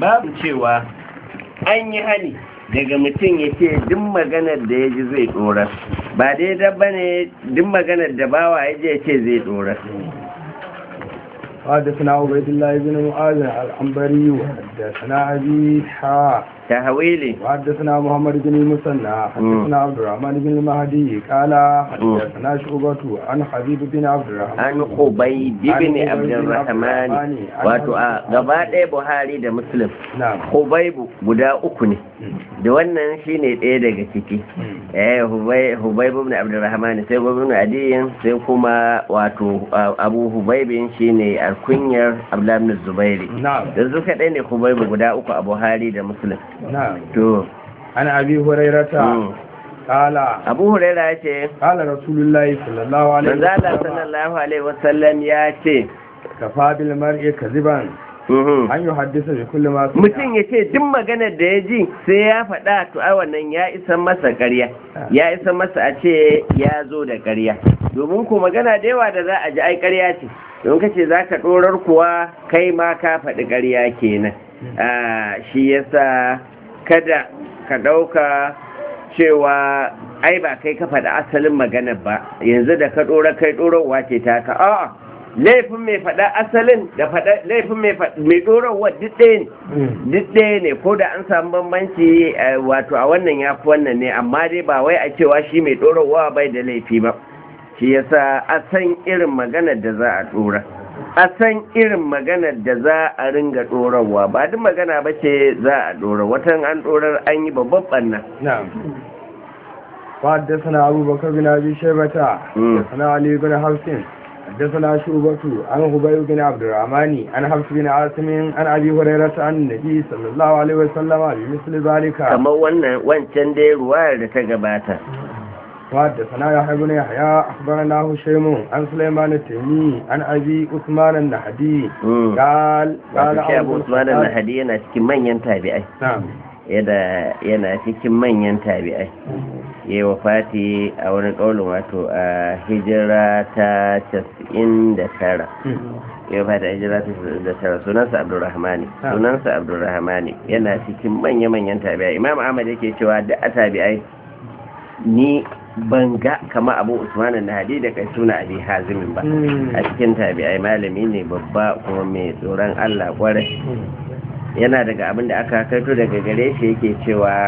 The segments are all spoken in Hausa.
babu cewa an yi hani daga mutum ya ce duk maganar da ya ji zai ɗorar ba daidai ba ne duk maganar da bawa ya je ya ce zai ɗorar حدثنا عبيد الله بن معاذ العنبري وحدثنا أبي حاء ta hawili وحدثنا محمد بن المثنى حدثنا عبد الرحمن بن المهدي قال حدثنا شعبة عن حبيب بن عبد الرحمن an hubai bibini abdulrahmani wato a gaba ɗaya buhari da muslim نعم hubaibu guda uku ne da wannan shine ɗaya daga ciki eh Hubai- hubaibu ibn abdurrahman sai hubaibu ibn adiyin sai kuma wato a- abu hubaibin shine alkunyar abdullah ibn zubairi نعم da su kaɗai ne hubaibu guda uku a buhari da muslim نعم to عن أبي هريرة mm. قال abu huraira ya ce قال رسول الله صلى الله عليه manzala وسلم sallallahu alaihi wasallam ya ce كفى بالمرء كذبا mhm. أن يحدث بكل ما سمع mutum ya ce duk maganar da ya ji sai ya faɗa to ai wannan ya isa masa ƙarya ya isa masa a ce ya zo da ƙarya domin ku magana da yawa da za a ji ai ƙarya ce don ka ce za ka ɗorar kuwa kai ma ka faɗi ƙarya kenan Ah, shi yasa kada ka ɗauka cewa ai ba kai ka faɗi asalin maganar ba yanzu da ka ɗora kai ɗorarwa ce ta ka a'a laifin mai faɗa asalin da faɗa laifin mai faɗa- mai ɗorarwa duk ɗaya ne duk ɗaya ne ko da an samu bambanci eh, wato a wannan ya fi wannan ne amma dai ba wai a cewa shi mai ɗorarwa bai da laifi ba shi yasa a san irin maganar da za a ɗora a san irin maganar da za a ringa ɗorarwa ba duk magana ba ce za a ɗora watan an ɗorar an yi babban ɓanna نعم وحدثنا أبو بكر بن أبي شيبة مم. حدثنا علي بن حفص حدثنا شعبة عن هبيب بن عبد الرحمن عن حفص بن عاصم عن أبي هريرة عن النبي صلى الله عليه وسلم بمثل ذلك kamar wannan wancan dai ruwayar da ta gabata وحدثنا يحيى بن يحيى أخبرنا هشيم عن سليمان التيمي عن أبي عثمان النهدي Mm. قال قال wato shi abu usman الخطاب- al-nahdi yana cikin manyan tabi'ai نعم yana yana cikin manyan tabi'ai ya yi wafati a wani ƙaunin wato a hijira ta 99 ya wafati a hijira ta 99 sunansa abdurrahmani Ah. sunansa abdurrahmani yana cikin manya-manyan tabi'ai imam ahmad yake cewa da a tabi'ai ni ban ga kama abu usman na hadi da kai suna abi hazimin ba Mm. a cikin tabi'ai malami ne babba kuma mai tsoron allah kwarai yana daga abin da aka kaito daga gare shi yake cewa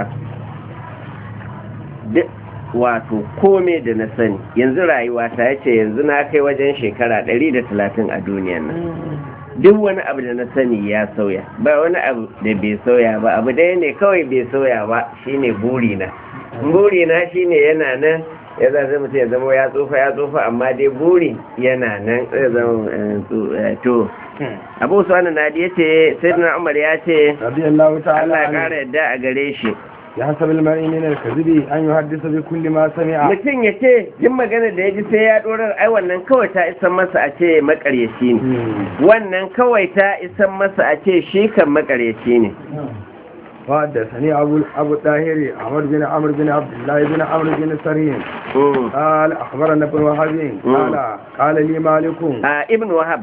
duk wato kome da na sani yanzu rayuwa ta yace yanzu na kai wajen shekara 130 a duniyan nan duk wani abu da na sani ya sauya ba wani abu da bai sauya ba abu ɗaya ne kawai bai sauya ba shine burina burina shine yana nan ya zai mutum ya zama ya tsufa ya tsufa amma dai buri yana nan zai zama eh, tsu- eh, to abu suwanu nadi ya ce sai umar ya ce رضي الله تعالى Allah ya عنه kara yadda a gare shi يحسب المرء من الكذب أن يحدث بكل ما سمع mutum ya ce jin magana da ya ji sai ya dorar ai wannan kawai ta isan masa a ce makaryaci ne مم. wannan kawai ta isan masa a ce shi kan makaryaci ne وحدثني أبو أبو الطاهر عمر بن عمرو بن عبد الله بن عمرو بن سرين Mm. قال أخبرنا ابن وهب قال قال لي مالك a ibn wahab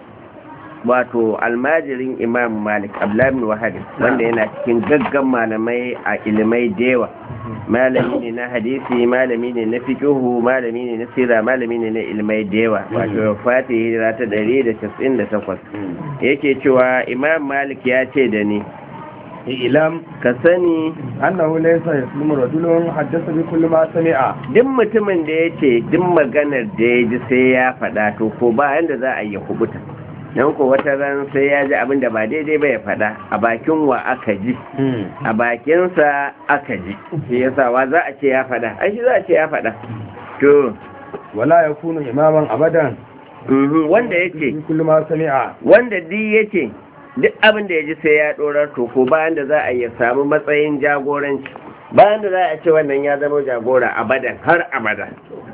wato almajirin imam malik abdullahi ibn wahab wanda yana cikin gaggan malamai a ilimai da yawa malami ne na hadisi malami ne na fiqhu malami ne na sira malami ne na ilimai da yawa wato fati hijira ta 198 yake cewa imam malik ya ce da ni إعلام ka sani أنه ليس يسلم رجل حدث بكل ما سمع duk mutumin da ya ce duk maganar da ya ji sai ya faɗa to ko ba yanda za a yi kubuta don ko wata ran sai ya ji abin da ba daidai ba ya faɗa a bakin wa aka ji a bakinsa aka ji shi yasa wa za a ce ya faɗa ai shi za a ce ya faɗa to ولا يكون إماما أبدا mhm, wanda ya ce بكل ما سمع wanda duk ya ce duk abin da ya ji sai ya ɗorar to ko bayan da za a yi samu matsayin jagoranci bayan da za a ce wannan ya zama jagora abadan har abada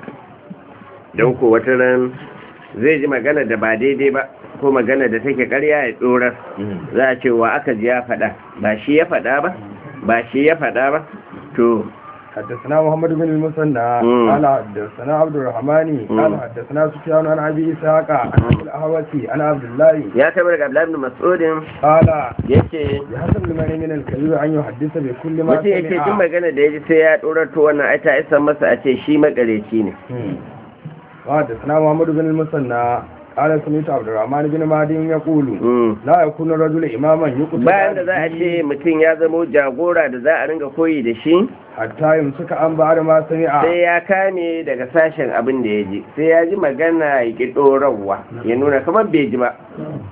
don ko wata ran zai ji magana da ba daidai ba ko magana da take karya ya ɗorar za a ce wa aka ji ya faɗa ba shi ya faɗa ba ba shi ya faɗa ba to حدثنا محمد بن المثنى مم. قال حدثنا عبد الرحمن مم. قال حدثنا سفيان عن ابي اسحاق عن ابي الاهوسي عن عبد الله ya taɓa daga Abdullahi ibn Mas'udin قال yace بحسب المرء من الكذب ان يحدث بكل ما mutum yace duk سمع magana da ya ji sai ya ɗorato wannan ai ta isa masa a ce shi makareci ne مم. وحدثنا محمد بن المثنى قال سمعت عبد الرحمن بن مهدي يقول Mm. لا يكون الرجل اماما يقتل bayan da za a ce mutum ya zamo jagora da za a ringa koyi da shi حتى يمسك عن بعد ما سمع sai ya kame daga sashen abin da ya ji sai ya ji magana ya ki ɗorarwa ya nuna kamar bai ji ba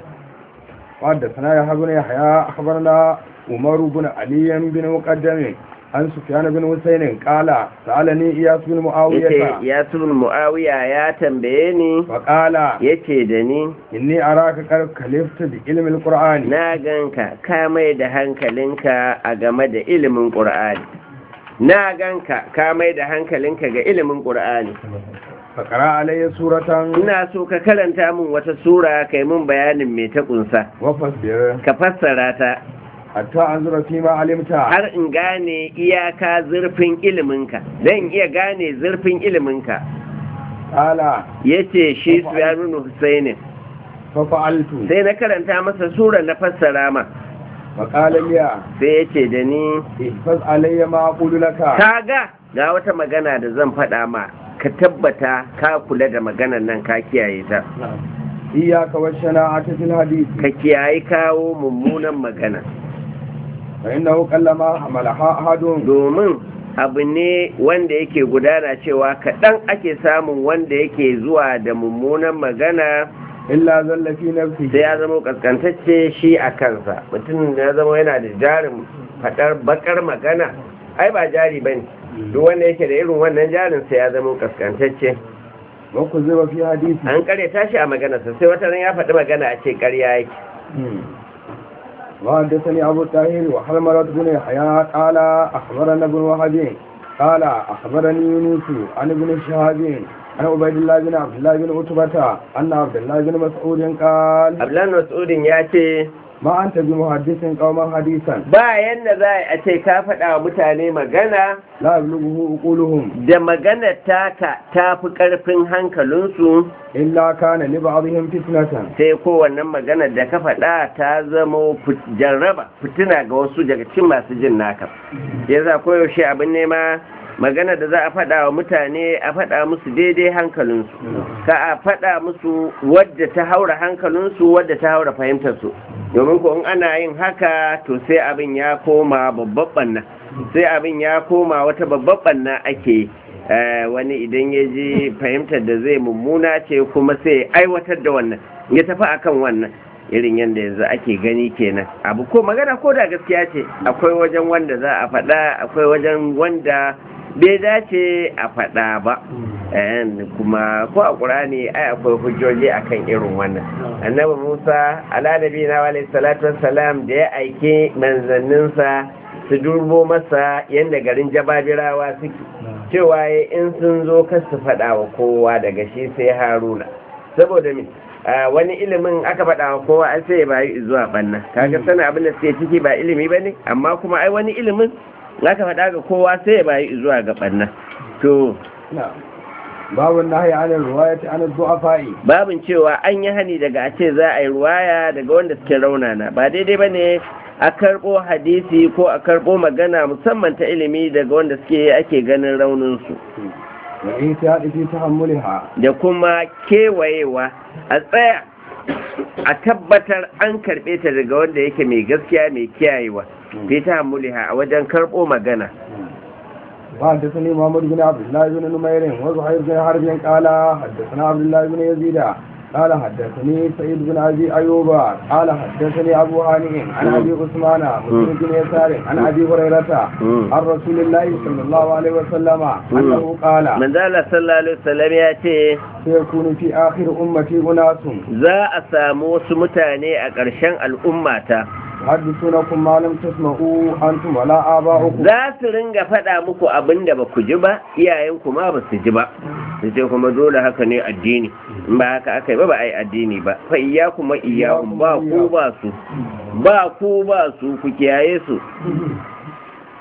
وحدثنا يحيى بن يحيى اخبرنا عمر بن علي بن مقدم عن سفيان بن حسين قال سالني اياس بن yace معاويه ya sun mu'awiya ya tambaye ni فقال yace da ni inni araka qad kalifta bi ilmi alqur'ani na ganka ka mai da hankalinka a game da ilimin ƙur'ani na ganka ka mai da hankalinka ga ilimin ƙur'ani فقرا علي سوره ina so ka karanta min wata sura kai min bayanin me ta kunsa وفاصبر ka fassara ta حتى انظر فيما علمت har in gane iyaka zurfin iliminka dan iya gane zurfin iliminka قال yace shi Sufyan Husainin ففعلت sai na karanta masa sura na fassara ma فقال لي sai yace da ni احفظ علي ما اقول لك kaga ga wata magana da zan faɗa ma ka tabbata ka kula da maganar nan ka kiyaye ta اياك والشناعه في الحديث ka kiyaye kawo mummunan magana فانه قلما حملها احد domin abu ne wanda yake gudana cewa kaɗan ake samun wanda yake zuwa da mummunan magana الا ذل في نفسه sai ya zama kaskantacce shi a kansa mutum da ya zama yana da jarin faɗar bakar magana ai ba jari ba ne duk wanda yake da irin wannan jarin sai ya zama kaskantacce وكذب في حديثه an kare tashi a maganarsa sai wata ran ya faɗi magana a ce ƙarya yake وحدثني أبو الطاهر وحرملة بن يحيى قال أخبرنا ابن وهب قال أخبرني يونس عن ابن شهاب عن عبيد الله بن عبد الله بن عتبة أن عبد الله بن مسعود قال abdullahi mas'udin ya ce ما أنت بمحدث قوما حديثا ba yanda za a ce ka faɗa wa mutane magana لا يبلغه عقولهم da maganar taka ta fi ƙarfin hankalinsu إلا كان لبعضهم فتنة sai kowannen maganar da ka faɗa ta zama fit- jarraba fitina ga wasu daga cikin masu jin naka yasa koyaushe abin nema magana da za a faɗa wa mutane a faɗa musu daidai hankalinsu ka a faɗa musu wadda ta haura hankalinsu wadda ta haura fahimtarsu domin ko in ana yin haka to sai abin ya koma babban ɓanna sai abin ya koma wata babban ɓanna ake yi Eh, wani idan ya ji fahimtar da zai mummuna ce kuma sai ya aiwatar da wannan ya tafi akan wannan irin yadda yanzu ake gani kenan abu ko magana ko da gaskiya ce akwai wajen wanda za a faɗa akwai wajen wanda bai dace a faɗa ba Eh, kuma ko a ƙurani ai akwai hujjoji akan irin wannan annabi musa ala nabi na alaihi salatu wassalam da ya aike manzanninsa su durbo masa yadda garin jababirawa suke cewa ya in sun zo kar su faɗa wa kowa daga shi sai haruna saboda mi a wani ilimin aka faɗa wa kowa an sai ya bayi zuwa ɓanna kaga sanin abin da suke ciki ba ilimi ba ne amma kuma ai wani ilimin aka faɗa ga kowa sai ya bayi zuwa ga ɓanna to نعم باب النهي عن الرواية عن الضعفاء babin cewa an yi hani daga a ce za a yi ruwaya daga wanda suke raunana ba daidai ba ne a karɓo hadisi ko a karɓo magana musamman ta ilimi daga wanda suke ake ganin rauninsu والاحتياط في تحملها da kuma kewayewa a tsaya a tabbatar an karɓe ta daga wanda yake mai gaskiya mai kiyayewa fi ta hamuliha a wajen karɓo magana وحدثني محمد بن عبد الله بن نمير وزهير بن حرب قال حدثنا عبد الله بن يزيد قال حدثني سعيد بن ابي ايوب قال حدثني ابو هانئ عن ابي عثمان مسلم بن يسار عن ابي هريره مم. عن رسول الله صلى الله عليه وسلم انه قال manzala sallallahu alaihi wasallam ya ce سيكون في اخر امتي اناس za a samu wasu mutane a ƙarshen al'ummata يحدثونكم ما لم تسمعوا انتم ولا اباؤكم za su ringa faɗa muku abin da ba ku ji ba iyayenku ma ba su ji ba su ce kuma dole haka ne addini in ba haka aka yi ba ba a yi addini ba fa iya kuma iyahun ba ku ba su ba ku ba su ku kiyaye su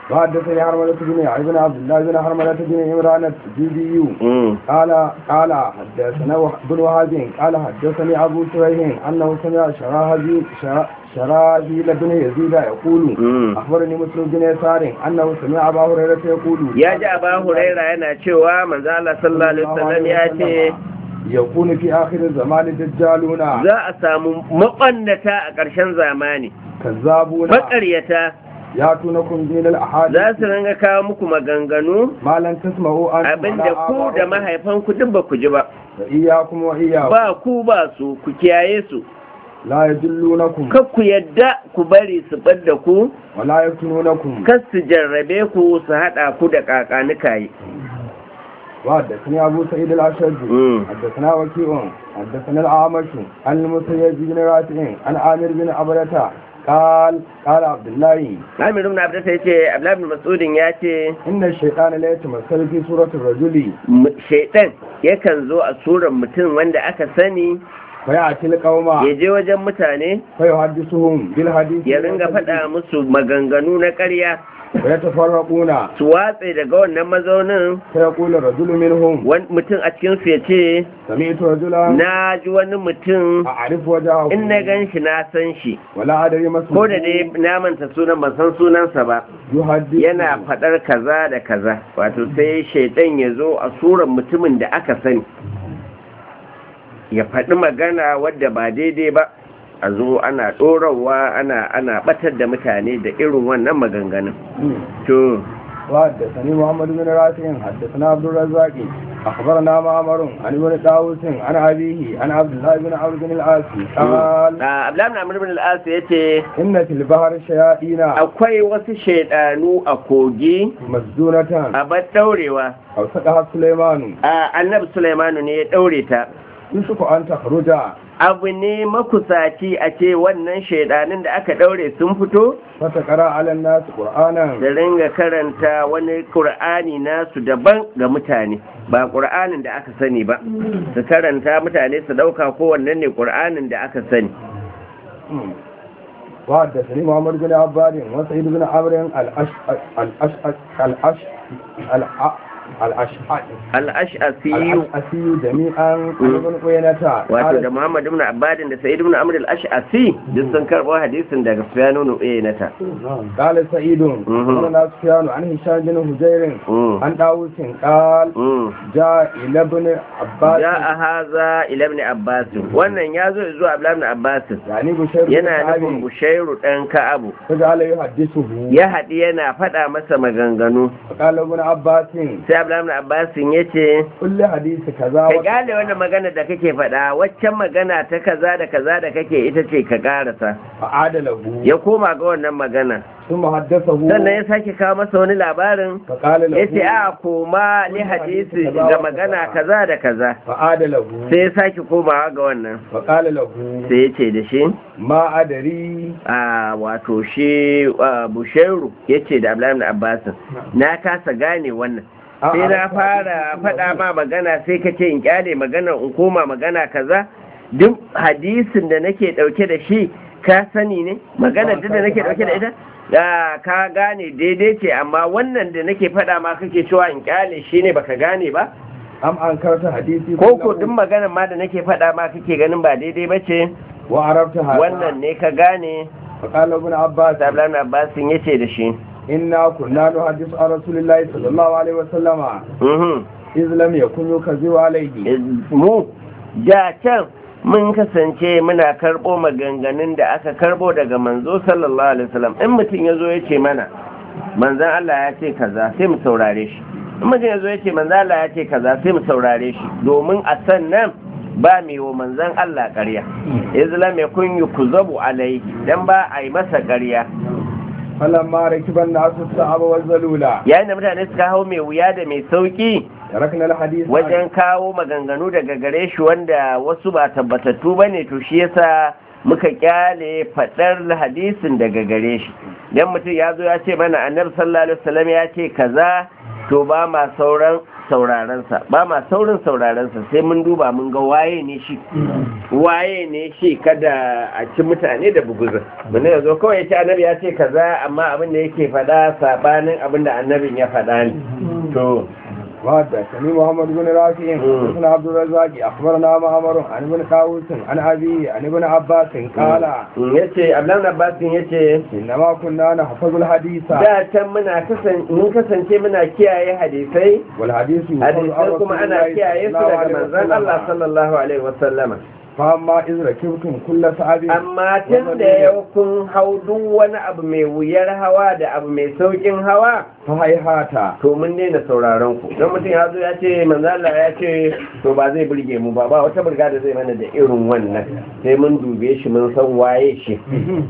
وحدثني حرملة بن ابن عبد الله بن حرملة بن عمران التجيبي mm. قال قال حدثنا وح- بن وهب قال حدثني ابو شريح انه سمع شراهبي شرا- شراهيل بن يزيد يقول Mm. اخبرني مسلم بن يسار انه سمع ابا هريره يقول ya ji aba huraira yana cewa manzo Allah sallallahu alaihi wasallam ya ce يكون في اخر الزمان دجالون za a samu maƙwannata a ƙarshen zamani كذابون maƙaryata ياتونكم من الاحاديث za su ringa kawo muku maganganu ما لن تسمعوا انتم abinda ولا ku da آباؤكم. mahaifanku duk ba ku ji ba فإياكم وإياكم ba ku ba su ku kiyaye su لا يدلونكم kar ku yadda ku bari su ɓadda ku ولا يفتنونكم kar su jarrabe ku su haɗa ku da ƙaƙanikaye وحدثني أبو سعيد الأشد مم. حدثنا وكيع حدثنا الأعمش عن المسيب بن رافع عن عامر بن عبدة قال قال عبد الله Amir ibn Abdus ya ce Abdullah ibn Mas'udin ya ce إن الشيطان لا يتمثل في سورة الرجل m- shaitan yakan zo a surar mutum wanda aka sani فيأتي القوم ya je wajen mutane فيحدثهم بالحديث ya ringa faɗa musu maganganu na ƙarya ويتفرقون su watse daga wannan mazaunin فيقول الرجل منهم wani mutum a cikinsu ya ce سمعت رجلا na ji wani mutum أعرف وجهه in na gan shi na san shi ولا أدري ما ko da اسمه dai na manta sunan ban san sunansa ba يحدث yana faɗar kaza da kaza wato sai shaidan ya zo a surar mutumin da aka sani ya faɗi magana wadda ba daidai ba a zo ana ɗorawa ana ana ɓatar da mutane da irin wannan maganganun to وحدثني محمد بن رافع حدثنا عبد الرزاق اخبرنا معمر عن ابن طاووس عن ابيه عن عبد الله بن عمرو بن العاص قال abdullahi na amur bin al'as ya ce ان في البحر شياطين akwai wasu shaidanu a kogi مسجونة a bar ɗaurewa او سقها سليمان a annabi sulaimanu ne ya ɗaure ta يوسف ان تخرج abu ne makusaci a ce wannan shaidanin da aka ɗaure sun fito فتقرا على الناس قرانا da ringa karanta wani ƙur'ani nasu daban ga mutane ba ƙur'anin da aka sani ba su karanta mutane su ɗauka kowannen ne ƙur'anin da aka sani وحدثني محمد بن عباد وسعيد بن عمرو الأش الأش الأش الأش الأشعري al'ash'asiyu الأشعري جميعا عن ابن قينة wato da muhammad ibn abbadin da sa'id ibn amr al-ash'asi duk sun karɓo hadisin daga sufyanu nu'aynata قال سعيد قال سفيان عن هشام بن هجير عن داوود قال جاء إلى ابن عباس ja a haza ila ibn abbas wannan ya zo zuwa abdullah ibn abbas يعني بشير بن yana nufin كعب bushairu dan ka'abu فجعل يحدثه ya haɗi yana faɗa masa maganganu فقال ابن عباس sai abdullah ibn abbas ya ce كل حديث كذا ka وكذا gane wannan magana da kake faɗa waccan magana ta kaza da kaza da kake ita ce ka karasa فعاد له ya koma ga wannan magana ثم حدثه sannan ya sake kawo masa wani labarin فقال له ya ce a koma ni hadisi ga magana kaza da kaza فعاد له sai ya sake komawa ga wannan فقال له sai ya ce da shi ما أدري a wato shi ah, bushairu ya ce da abdullahi ibn abbas na kasa gane wannan sai na fara faɗa ma magana sai ka ce in kyale magana in koma magana kaza duk hadisin da nake ɗauke da shi ka sani ne magana duk da nake ɗauke da ita ya ka gane daidai ce amma wannan da nake faɗa ma kake cewa in kyale shi ne baka gane ba am an karta hadisi ko ko duk maganar ma da nake faɗa ma kake ganin ba daidai ba ce wa arabta hada wannan ne ka gane فقال ابن عباس Abdullahi Abbas ya ce da shi إنا كنا نحدث عن رسول الله صلى الله عليه وسلم "Mhm, إذ لم يكن يكذب عليه mu da can mun kasance muna karɓo maganganun da aka karɓo daga manzo sallallahu alaihi wasallam in mutum ya zo ya ce mana manzan Allah ya ce kaza sai mu saurare shi in mutum ya zo ya ce manzan Allah ya ce kaza sai mu saurare shi domin a sannan ba mai wa manzan Allah ƙarya islam ya kun yi kuzabu alaihi dan ba a yi masa ƙarya فلما ركب الناس الصعب والذلولا yayin da mutane suka hau mai wuya da mai sauki تركنا الحديث wajen kawo maganganu daga gare shi wanda wasu ba tabbatattu ba ne to shi yasa muka kyale faɗar hadisin daga gare shi dan mutum ya zo ya ce mana annabi sallallahu alaihi wasallam ya ce kaza to ba ma sauran saurarensa ba ma saurin saurarensa sai mun duba mun ga waye ne shi waye ne shi kada a ci mutane da buguzin mun ne zo kawai ya ce annabi ya ce kaza amma abin da yake faɗa sabanin abin da annabin ya faɗa ne to وحدثني محمد بن رافع حدثنا عبد الرزاق اخبرنا معمر عن ابن طاووس عن ابي عن ابن عباس قال yace Abdullahi Abbasin yace انما كنا نحفظ الحديث da can muna kasan mun kasance muna kiyaye hadisai والحديث يحفظ عن hadisai رسول kuma ana الله kiyaye su صلى الله daga عليه manzon Allah وسلم. sallallahu alaihi wasallama فاما اذ ركبتم كل صعب amma tun da yau kun hau duk wani abu mai wuyar hawa da abu mai saukin hawa فهيهات to mun daina sauraron ku don mutum ya zo ya ce manzo Allah ya ce to ba zai burge mu ba ba wata burga da zai mana da irin wannan sai mun dube shi mun san waye shi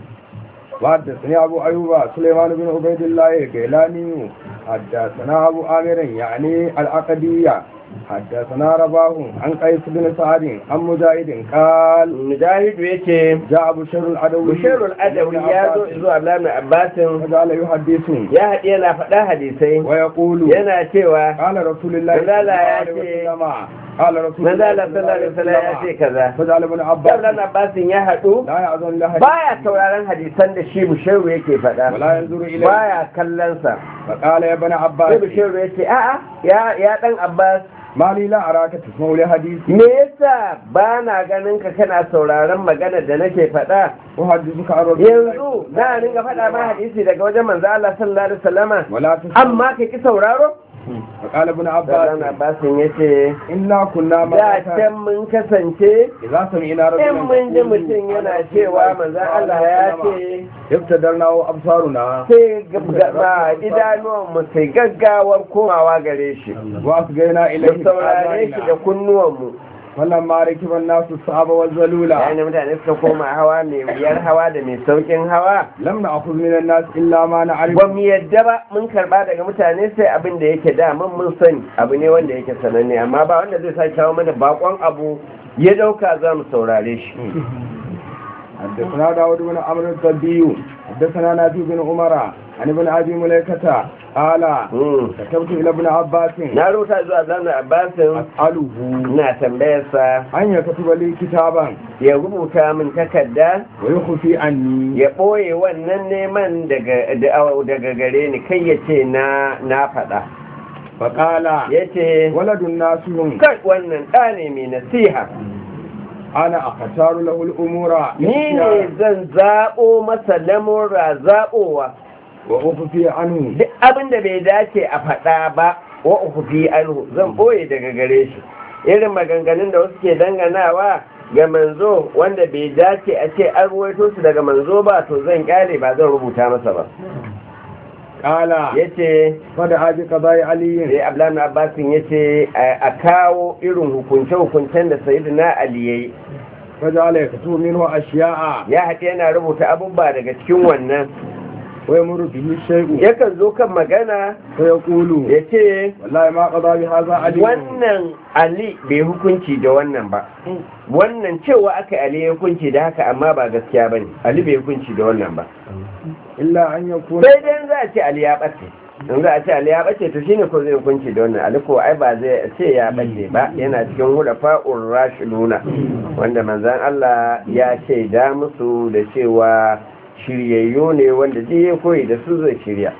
وحدثني أبو أيوب سليمان بن عبيد الله الجيلاني حدثنا أبو آمر يعني العقدية حدثنا رباه عن قيس بن سعد عن مجاهد قال mujahidu yace جاء بشر العدوي busharul adawi ya zo zuwa Abdullahi Abbasin فجعل يحدث ya haɗe yana faɗa hadisai ويقول yana cewa قال رسول الله manzala ya عليه ce- وسلم قال رسول manzala sallallahu alaihi wasallam ya ce kaza فجعل ابن عباس Abdullahi Abbasin ya haɗu لا يأذن له baya sauraron hadisan da shi busharu yake faɗa ولا ينظر إليه baya kallonsa فقال يا ابن sai عباس busharu ya ce a'a ya ya dan Abbas ما لي لا أراك تسمع لحديث me yasa ba na ganin ka kana sauraron magana da nake faɗa أحدثك عن رسول الله yanzu na ringa faɗa ma hadisi daga wajen manzo Allah sallallahu alaihi wasallama ولا تسمع amma ka ki sauraro فقال ابن Abdullahi عباس Abbasin yace إنا كنا da مرة can mun kasance إذا سمعنا رجلا in mun ji يقول mutum yana على رسول cewa الله manzan صلى الله Allah عليه ya وسلم ce ابتدرنا أبصارنا sai gaba idanuwanmu sai gaggawar komawa gare shi وأسقينا da إليه saurare shi da بآذاننا. kunnuwanmu فلما ركب الناس الصعب والذلول yayin da mutane suka koma hawa mai wuyar hawa da mai saukin hawa لم نأخذ من الناس إلا ما نعرف ba mu yadda ba mun karba daga mutane sai abin da yake daman mun sani abu ne wanda yake sananne amma ba wanda zai sake kawo mana bakon abu ya dauka za mu saurare shi حدثنا داود بن عمرو الضبي حدثنا نافع بن عمر عن ابن أبي مليكة قال Hmm. كتبت إلى ابن عباس na rubuta zuwa zanen abbasin أسأله na tambayarsa أن يكتب لي كتابا ya rubuta min takarda ويخفي عني ya ɓoye wannan neman daga da- daga gare ni kai ya ce na na faɗa فقال ya ce ولد الناس kai wannan ɗa ne mai nasiha أنا أختار له الأمور ni ne zan zaɓo masa lamura zaɓowa وأخفي عنه duk abin da bai dace a faɗa ba wa uku fi anhu zan ɓoye daga gare shi irin maganganun da wasu ke danganawa ga manzo wanda bai dace a ce an ruwaito su daga manzo ba to zan kyale ba zan rubuta masa ba قال ya ce فدعا بقضاء علي sai abdullahi abbasin ya ce a kawo irin hukunce-hukuncen da sayyidina ali ya yi فجعل يكتب منه أشياء ya haɗe yana rubuta abubuwa daga cikin wannan ويمر به الشيء yakan zo kan magana فيقول ya ce والله ما قضى بهذا علي wannan ali bai hukunci da wannan ba wannan cewa aka ali ya hukunci da haka amma ba gaskiya ba ne ali bai hukunci da wannan ba إلا أن يكون sai dai za a ce ali ya ɓace in za a ce ali ya ɓace to shine ko zai hukunci da wannan ali ko ai ba zai ce ya ɓace ba yana cikin hudafa'ur rashiduna wanda manzan Allah ya shaida musu da cewa shiryayyu ne wanda duk ya koyi da su zai shirya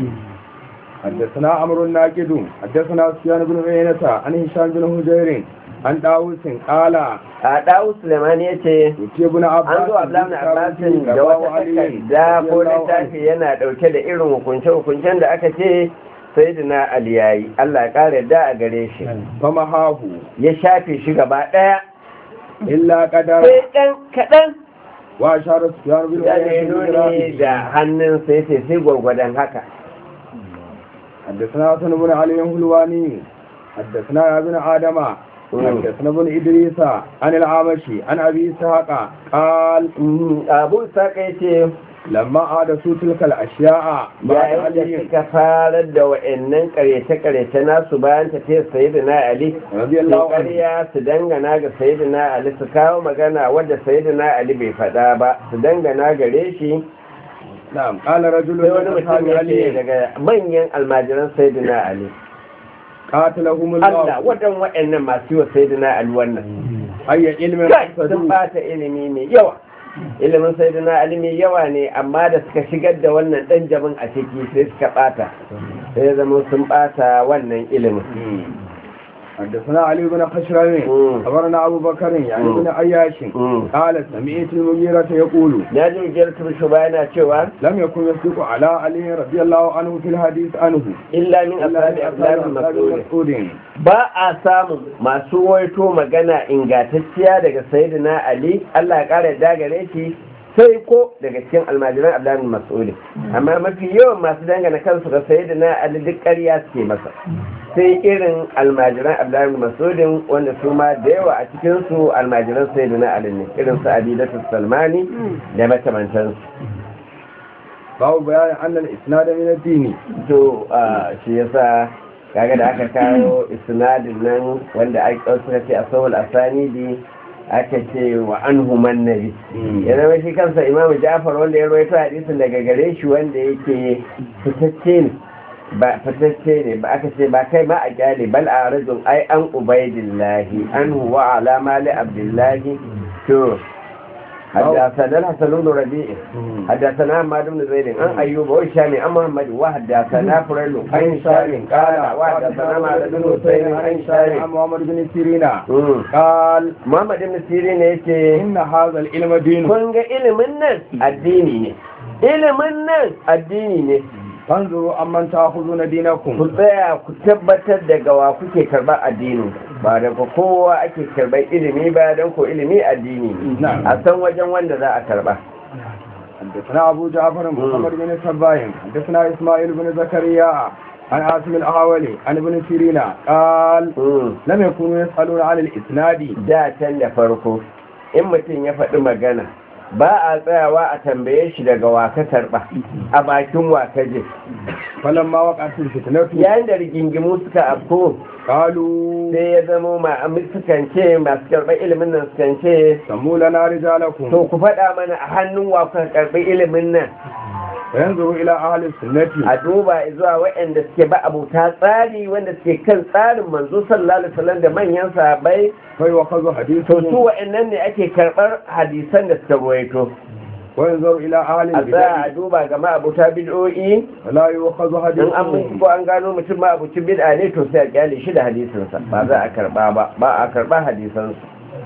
حدثنا عمرو الناقد حدثنا سفيان بن عيينة عن هشام بن هجير عن داوود قال a ɗawu sulemani ya ce يتي ابن عباس an zo abdullahi abbasin da wata takarda ko littafi yana ɗauke da irin hukunce-hukuncen da aka ce sai da na aliyayi allah ya ƙara yadda a gare shi فمحاه ya shafe shi gaba ɗaya إلا قدر sai ɗan kaɗan وأشار سفيان بن ya ne عيينة nuni بالرأي. da hannun sai sai sai gwargwadon haka حدثنا حسن بن علي الهلواني حدثنا يا ابن آدم حدثنا ابن إدريس عن العامشي عن أبي إسحاق قال abu saka ya ce لما عادسوا تلك الأشياء بعد yayin da علي suka farar da wa'annan karyace-karyace nasu bayan tafiyar sayyidina ali رضي su الله عنه ƙarya su dangana ga sayyidina ali su kawo magana wadda sayyidina ali bai faɗa ba su dangana gare shi نعم قال رجل sai wani من mutum أصحاب ya ce علي daga manyan almajiran sayyidina ali قاتلهم Allah الله wadan waɗannan masu yi wa sayyidina Ali wannan أي علم kai sun قصدوا bata ilimi mai yawa ilimin sayyidina Ali mai yawa ne amma da suka shigar da wannan dan jabin a ciki sai suka bata sai ya zama sun bata wannan ilimin حدثنا علي بن خشرم مم. خبرنا أبو بكر يعني مم. بن عياش مم. قال سمعت المغيرة يقول na ji mujiyar shuba yana cewa لم يكن يصدق على علي رضي الله عنه في الحديث عنه illa min إلا ashabi من abdullahi أصحاب mas'ud مسعود ba a samun masu waito magana ingantacciya daga sayyidina ali Allah ya kara yarda gare shi sai ko daga cikin almajiran abdullahi bin mas'ud amma mafi yawan masu dangana kansu ga sayyidina ali duk ƙarya suke masa sai irin almajiran abdullahi bin mas'ud wanda su ma da yawa a cikin su almajiran sayyidina ali ne irin su abidatu salmani da makamantansu باب بيان أن الإسناد من الدين to a shi yasa kaga da aka kawo isnadin nan wanda aka suka ce a sahul asanidi aka ce wa anhu man nabi ya zama shi kansa imamu ja'far wanda ya rawaito hadisin daga gare shi wanda yake fitacce ne ba fitacce ne ba aka ce ba kai ma a kyale bal a rajul ai an ubaidillahi anhu wa ala mali abdullahi to حدثنا الحسن بن ربيع حدثنا محمد بن زيد عن ايوب وهشام عن محمد وحدثنا فريل عن هشام قال وحدثنا محمد بن حسين عن عن هشام محمد بن سيرين مم. قال Muhammad ibn Sirin yake إن هذا العلم دين kun ga ilimin nan addini ne ilimin nan addini ne فانظروا أمن تأخذون ku دينكم tsaya ku tabbatar daga wa kuke karɓar addinin ba daga kowa ake karɓar ilimi ba don ko ilimi addini ne نعم a san wajen wanda za a karɓa حدثنا أبو جعفر محمد بن سباين حدثنا إسماعيل بن زكريا عن عاصم الأحولي عن ابن سيرين قال Mm. لم يكونوا يسألون عن الإسناد da can da farko in mutum ya faɗi magana ba a tsayawa a tambaye shi daga waka karɓa a bakin waka je فلما وقعت الفتنة yayin da rigingimu suka afko قالوا sai ya zamo ma sukan ce masu karɓar ilimin nan sukan ce سموا لنا رجالكم to ku faɗa mana a hannun wa kuka karɓi ilimin nan فينظروا إلى أهل السنة a duba zuwa waɗanda suke ba abuta tsari wanda suke kan tsarin manzo sallallahu alaihi wasallam da manyan sahabbai فيوخذ to su حديثهم waɗannan ne ake karɓar hadisan da suka ruwaito وينظر إلى أهل a tsaya a البدع duba ga ma'abuta bid'o'i فلا يوخذ in an حديثهم binciko an gano mutum ma'abucin bid'a ne to sai a kyale shi da hadisinsa ba za a karba ba ba a karba hadisansu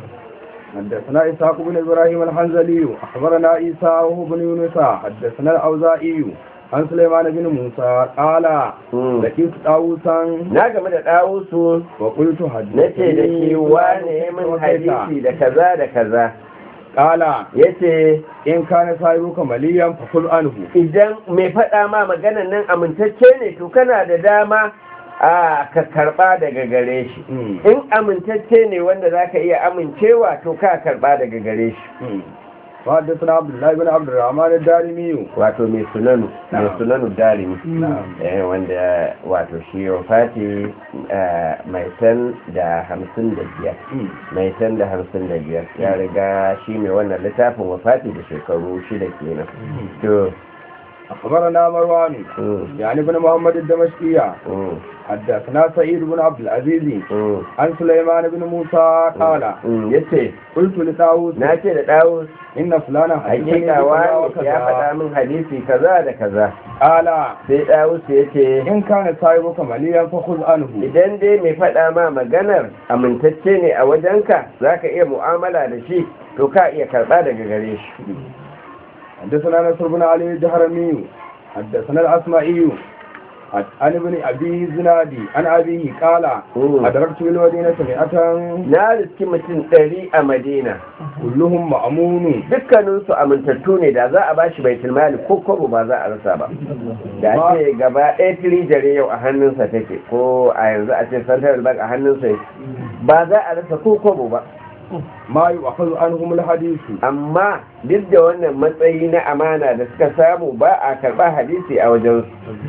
حدثنا إسحاق بن إبراهيم الحنزلي أخبرنا عيسى وهو بن يونس حدثنا الأوزائي عن سليمان بن موسى قال Mm. لقيت طاووسا na game da ɗawusu وقلت na ce da shi wane min hadisi da kaza da kaza قال ya ce إن كان صاحبك مليا فخذ عنه idan mai faɗa ma maganan nan amintacce ne to kana da dama a ka karɓa daga gare shi in amintacce ne wanda za ka iya amincewa to ka karɓa daga gare shi وحدثنا عبد الله بن عبد الرحمن الدارمي wato mai sunanu mai Na'am. sunanu darimi نعم eh, wanda wato shi wafati eh, mai tan da hamsin da biyar mai tan da hamsin da biyar ya riga shi mai wannan littafin wafati da shekaru shida kenan to أخبرنا مروان mm, يعني بن محمد الدمشقية mm, حدثنا سعيد بن عبد العزيز mm, عن سليمان بن موسى قال mm, yace قلت لطاووس na ce da ɗawus إن فلانا حدثني hakika بكذا wani ya faɗa وكذا min hadisi kaza da kaza قال sai ɗawus ya ce إن كان صاحبك مليا فخذ عنه idan dai mai faɗa ma maganar amintacce ne a wajenka za ka iya mu'amala da shi to ka iya karɓa daga gare shi حدثنا نصر بن علي الجهرمي حدثنا الأسمائي عن ابن أبي زنادي عن أبيه قال مم. أدركت بالمدينة مئة na riski mutum ɗari a madina كلهم مأمون dukkaninsu amintattu ne da za a ba shi baitul mali ko kobo ba za a rasa ba da Ba- ce gaba ɗaya tirijare yau a hannunsa take ko a yanzu a ce central bank a hannunsa yake ba za a rasa ko kobo ba ما يؤخذ عنهم الحديث amma duk da wannan matsayi na amana da suka samu ba a karɓa hadisi a wajensu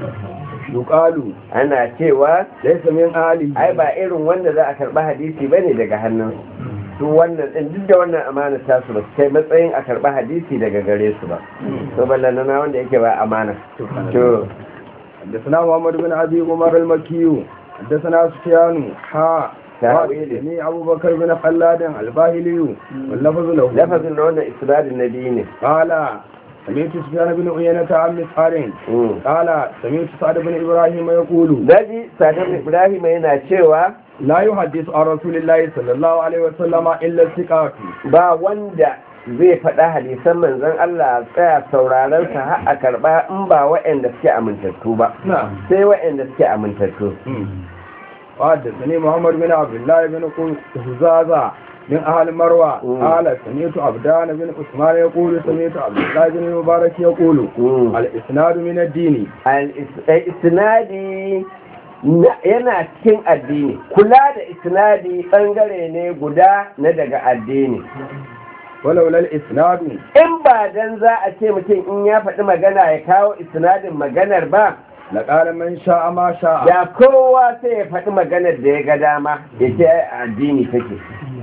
يقال ana cewa ليس من آله ai ba irin wanda za a karɓa hadisi ba ne daga hannunsu su wannan ɗin duk da wannan amana ta su ba su kai matsayin a karɓa hadisi daga gare su ba to ballana wanda yake ba amana to حدثنا محمد بن أبي عمر المكي حدثنا سفيان ها تأويله. وحدثني أبو بكر بن خلاد الباهلي واللفظ له lafazin na wannan isnadin na biyu ne قال سمعت سفيان بن عيينة عن مسعر Mm. قال سمعت سعد بن إبراهيم يقول Daji Sadar Ibrahim yana cewa لا يحدث عن رسول الله صلى الله عليه وسلم إلا الثقات ba wanda zai faɗa hadisan manzon Allah tsaya sauraron sa har a karɓa in ba waɗanda suke amintattu ba نعم sai waɗanda suke amintattu وحدثني محمد بن عبد الله بن هزازة من أهل مروة مم. قال سمعت عبدان بن عثمان يقول سمعت عبد الله بن المبارك يقول Mm. الإسناد من الدين al-isnadi na- yana cikin addini kula da isnadi bangare ne guda na daga addini ولولا الإسناد in ba dan za a ce mutum in ya faɗi magana ya kawo isnadin maganar ba لقال من شاء ما شاء da kowa sai ya faɗi maganar da ya ga dama ya ce ai a addini take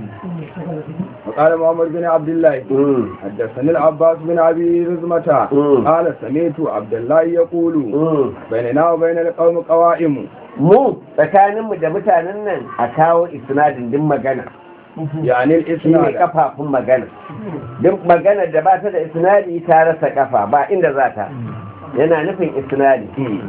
وقال محمد بن عبد الله Mm, حدثني العباس بن أبي رزمة مم. قال سمعت عبد الله يقول mm. بيننا وبين القوم قوائم mu tsakaninmu da mutanen nan a kawo isnadin din magana يعني shi ne الإسناد kafafun magana duk maganar da ba ta da isnadi ta rasa kafa ba inda za ta yana nufin isnadi مم.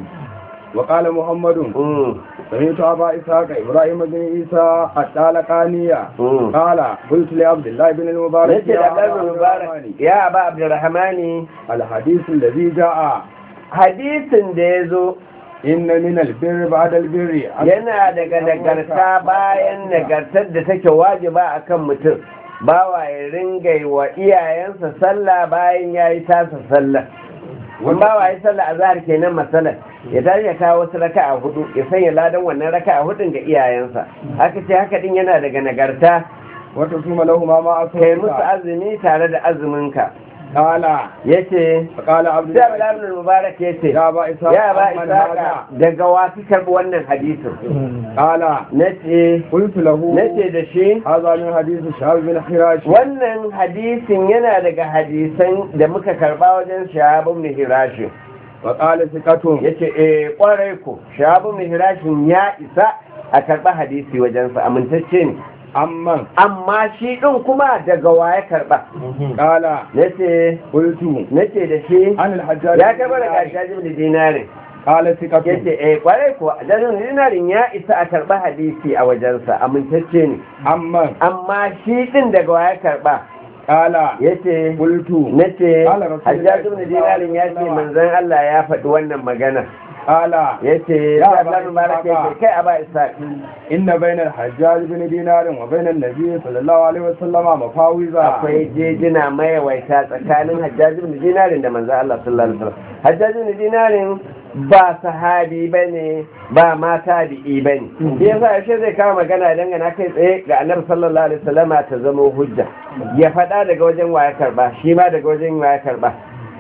وقال محمد Mm, سمعت أبا إسحاق إبراهيم بن عيسى الطالقانية mm. قال قلت لعبد الله بن المبارك yace يا da أبا ɗan عبد mubarak الرحمن ya ba abdurrahmani الحديث الذي جاء hadisin da ya zo إن من البر بعد البر yana daga nagarta bayan nagartar da take wajiba akan mutum bawa ya ringa yi wa iyayensa sallah bayan ya yi tasa sallah wani bawa ya yi sallah a zahar kenan masalar ya tashi ya kawo wasu raka a hudu ya sanya ladan wannan raka a hudun ga iyayensa haka ce haka din yana daga nagarta وتصوم لهما ما kai musu أصبحت azumi tare da azuminka قال yace فقال عبد sai الله Abdullahi ibn Mubarak yace يا أبا إسحاق ya ba عمن isaka هذا daga wasu karɓi wannan hadisin قال nace قلت له nace da shi هذا من حديث شهاب بن حراش wannan hadisin yana daga hadisan da muka karba wajen shahabun mihirashin وقال ثقة ya ce e kwarai ko shahabun mihirashin ya isa a karba hadisi wajensa amintacce ne أمن amma shi ɗin kuma daga waye karba قال nace قلت nace da shi عن الحجاج ya بن karba daga دينار. hajjajin da dinarin قال ya ثقة ce e kwarai ko hajjajin dinarin ya isa a karba hadisi a wajensa amintacce ne أمن amma shi ɗin daga waye karba قال ya ce قلت na ce Kala Rasulullahi hajjaju ibn dinarin ya ce sallallahu alaihi manzon Allah ya faɗi wannan magana قال ya ce Ya ya Aba Allah mubarak ya ce Ishaqa. kai aba isa إن بين الحجاج بن دينار وبين النبي صلى الله عليه وسلم مفاوزا akwai jejina mayawaita tsakanin hajjaju ibn dinarin da manzon Allah sallallahu alaihi wasallam hajjaju ibn dinarin ba sahabi bane ba ma tabi'i bane shi yasa yaushe zai kawo magana dangana kai tsaye ga annabi sallallahu alaihi wasallama ta zama hujja ya faɗa daga wajen waya karba shi ma daga wajen waya karba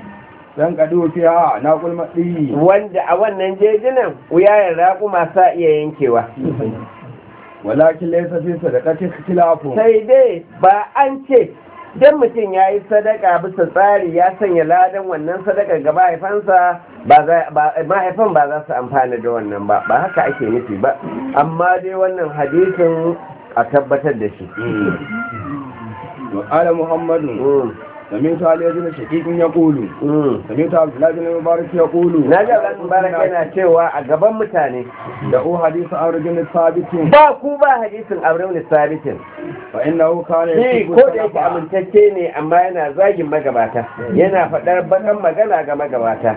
dan kadu fiha na kulma ɗi wanda a wannan jejinan wuyayen raƙuma sa iya yankewa walakin laysa fi sadaqati ikhtilafu sai dai ba an ce dan mutum ya yi sadaka bisa tsari ya sanya ladan wannan sadaka ga mahaifansa ba za ba mahaifan ba za su amfana da wannan ba ba haka ake nufi ba amma dai wannan hadisin a tabbatar da shi wa qala muhammadu سمعت علي بن شقيق يقول سمعت عبد الله بن المبارك يقول na ga ɗan mubarak yana cewa a gaban mutane دعوا حديث عمرو بن ثابت ba ku ba hadisin abraham sabitin فإنه كان shi يسب ko da yake السلف. amintacce ne amma yana zagin magabata yana faɗar bakan magana ga magabata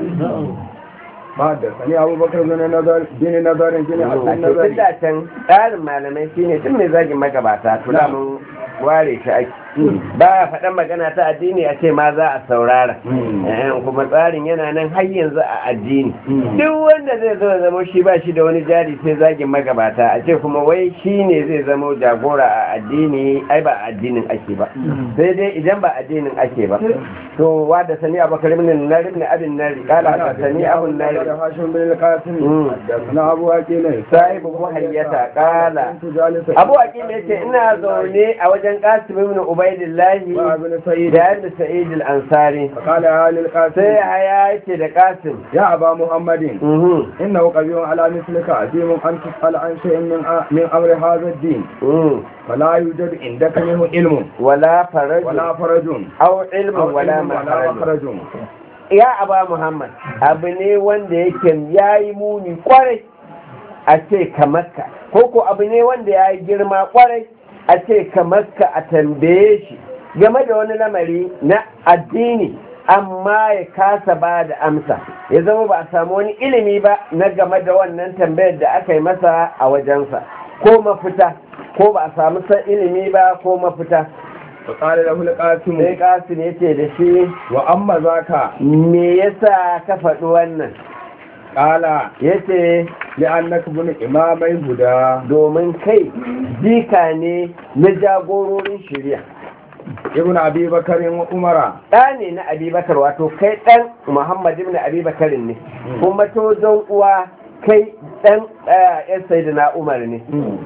ما حدثني أبو بكر بن نظر بن نظر بن عبد a cikin النظر da can tsarin malamai shine duk mai zagin magabata to da mun ware shi ake ba a faɗan magana ta addini a ce ma za a saurara Mm. Eh, kuma tsarin yana nan har yanzu a addini Mm. duk wanda zai zo ya zama shi ba shi da wani jari sai zagin magabata a ce kuma wai shi ne zai zama jagora a addini ai ba a addinin ake ba sai dai idan ba addinin ake ba to wa da sani abakar ibn nari ibn abin nari kala da sani abun nari هاشم بن القاسم مم. حدثنا أبو أكيل sahibu muhayyata kala كنت جالسا abu aqil yace ina zaune a wajen qasim ibn ubay ubaidillahi وابن سعيد da yadda sa'id al-ansari فقال يا sai للقاسم haya yake da kasim يا أبا محمد mhm إنه قبيح على مثلك عظيم أن تسأل عن شيء من من أمر هذا الدين mhm فلا يوجد عندك منه علم wala faraj ولا فرج aw ilmun أو wala علم ولا maharaj مخرج ya aba muhammad abu ne wanda yake yayi muni kwarai a ce kamarka ko ko abu ne wanda yayi girma kwarai a ce kamarka a tambaye shi game da wani lamari na addini amma ya kasa ba da amsa ya zama ba a samu wani ilimi ba na game da wannan tambayar da aka yi masa a wajensa ko mafita ko ba a samu san ilimi ba ko mafita فقال له القاسم sai kasim ya ce da shi وأما ذاك me yasa ka faɗi wannan قال ya ce لأنك ابن إمامي هدى domin kai jika ne na jagororin shirya ابن أبي بكر وعمر ɗa ne na abubakar wato kai ɗan muhammad ibn abubakarin ne kuma to don uwa kai ɗan yan sayyidina umar ne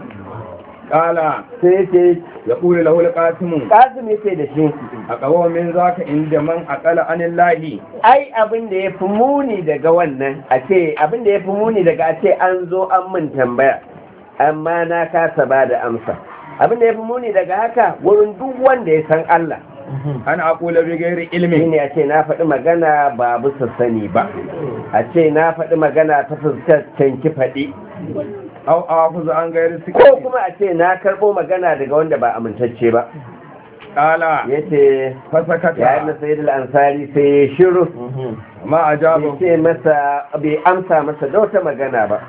قال sai ya ce يقول له القاسم kasim ya ce da shi أقوى من ذاك عند من أقل عن الله ai abin da ya fi muni daga wannan a ce abin da ya fi muni daga a ce an zo an min tambaya amma na kasa ba da amsa abin da ya fi muni daga haka wurin duk wanda ya san Allah أن أقول بغير علم shine a ce na faɗi magana ba bisa sani ba a ce na faɗi magana ta fuskar canki faɗi أو أحفظ عن غير ko سكت kuma a ce na karɓo magana daga wanda ba amintacce ba قال ya ce فسكت ya na sayar ansari sai ya shiru ما bai أجابه ce masa bai amsa masa da wata magana ba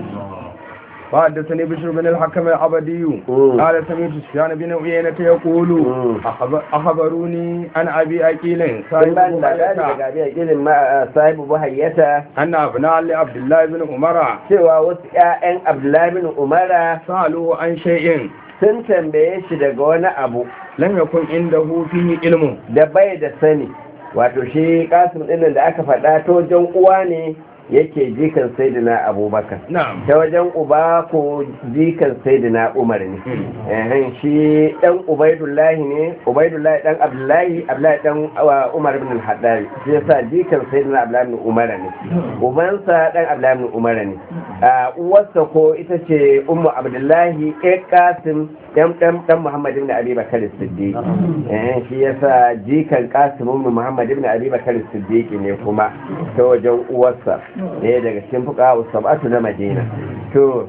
وحدثني بشر بن الحكم العبدي مم. قال سمعت سفيان بن عيينة يقول مم. أخبر أخبروني عن أبي أكيل sun صاحب ba ni labari مبايته daga abin gilin ma sahibu buhayyata أن أبناء لعبد الله بن عمر cewa wasu 'ya'yan abdullahi bin umara سألوه عن شيء sun tambaye shi daga wani abu لم يكن عنده فيه علم da bai da sani wato shi kasim ɗinnan da aka faɗa ta wajen uwa ne yake jikan saidina abubakar نعم ta wajen uba ko jikan saidina umar ne Ehen, shi ɗan ubaidullahi ne ubaidullahi ɗan abdullahi abdullahi ɗan uh, umar bin al-haddari shi yasa jikan saidina abdullahi bin umar ne ubansa ɗan abdullahi bin umar ne Uh, uwarsa ko ita ce ummu abdullahi ɗan kasim ɗan ɗan ɗan muhammad ibn abi bakar siddiq eh shi yasa jikan kasim ibn muhammad ibn abi bakar siddiq ne kuma ta wajen uwarsa ne daga cikin fuqaha sab'atu na madina to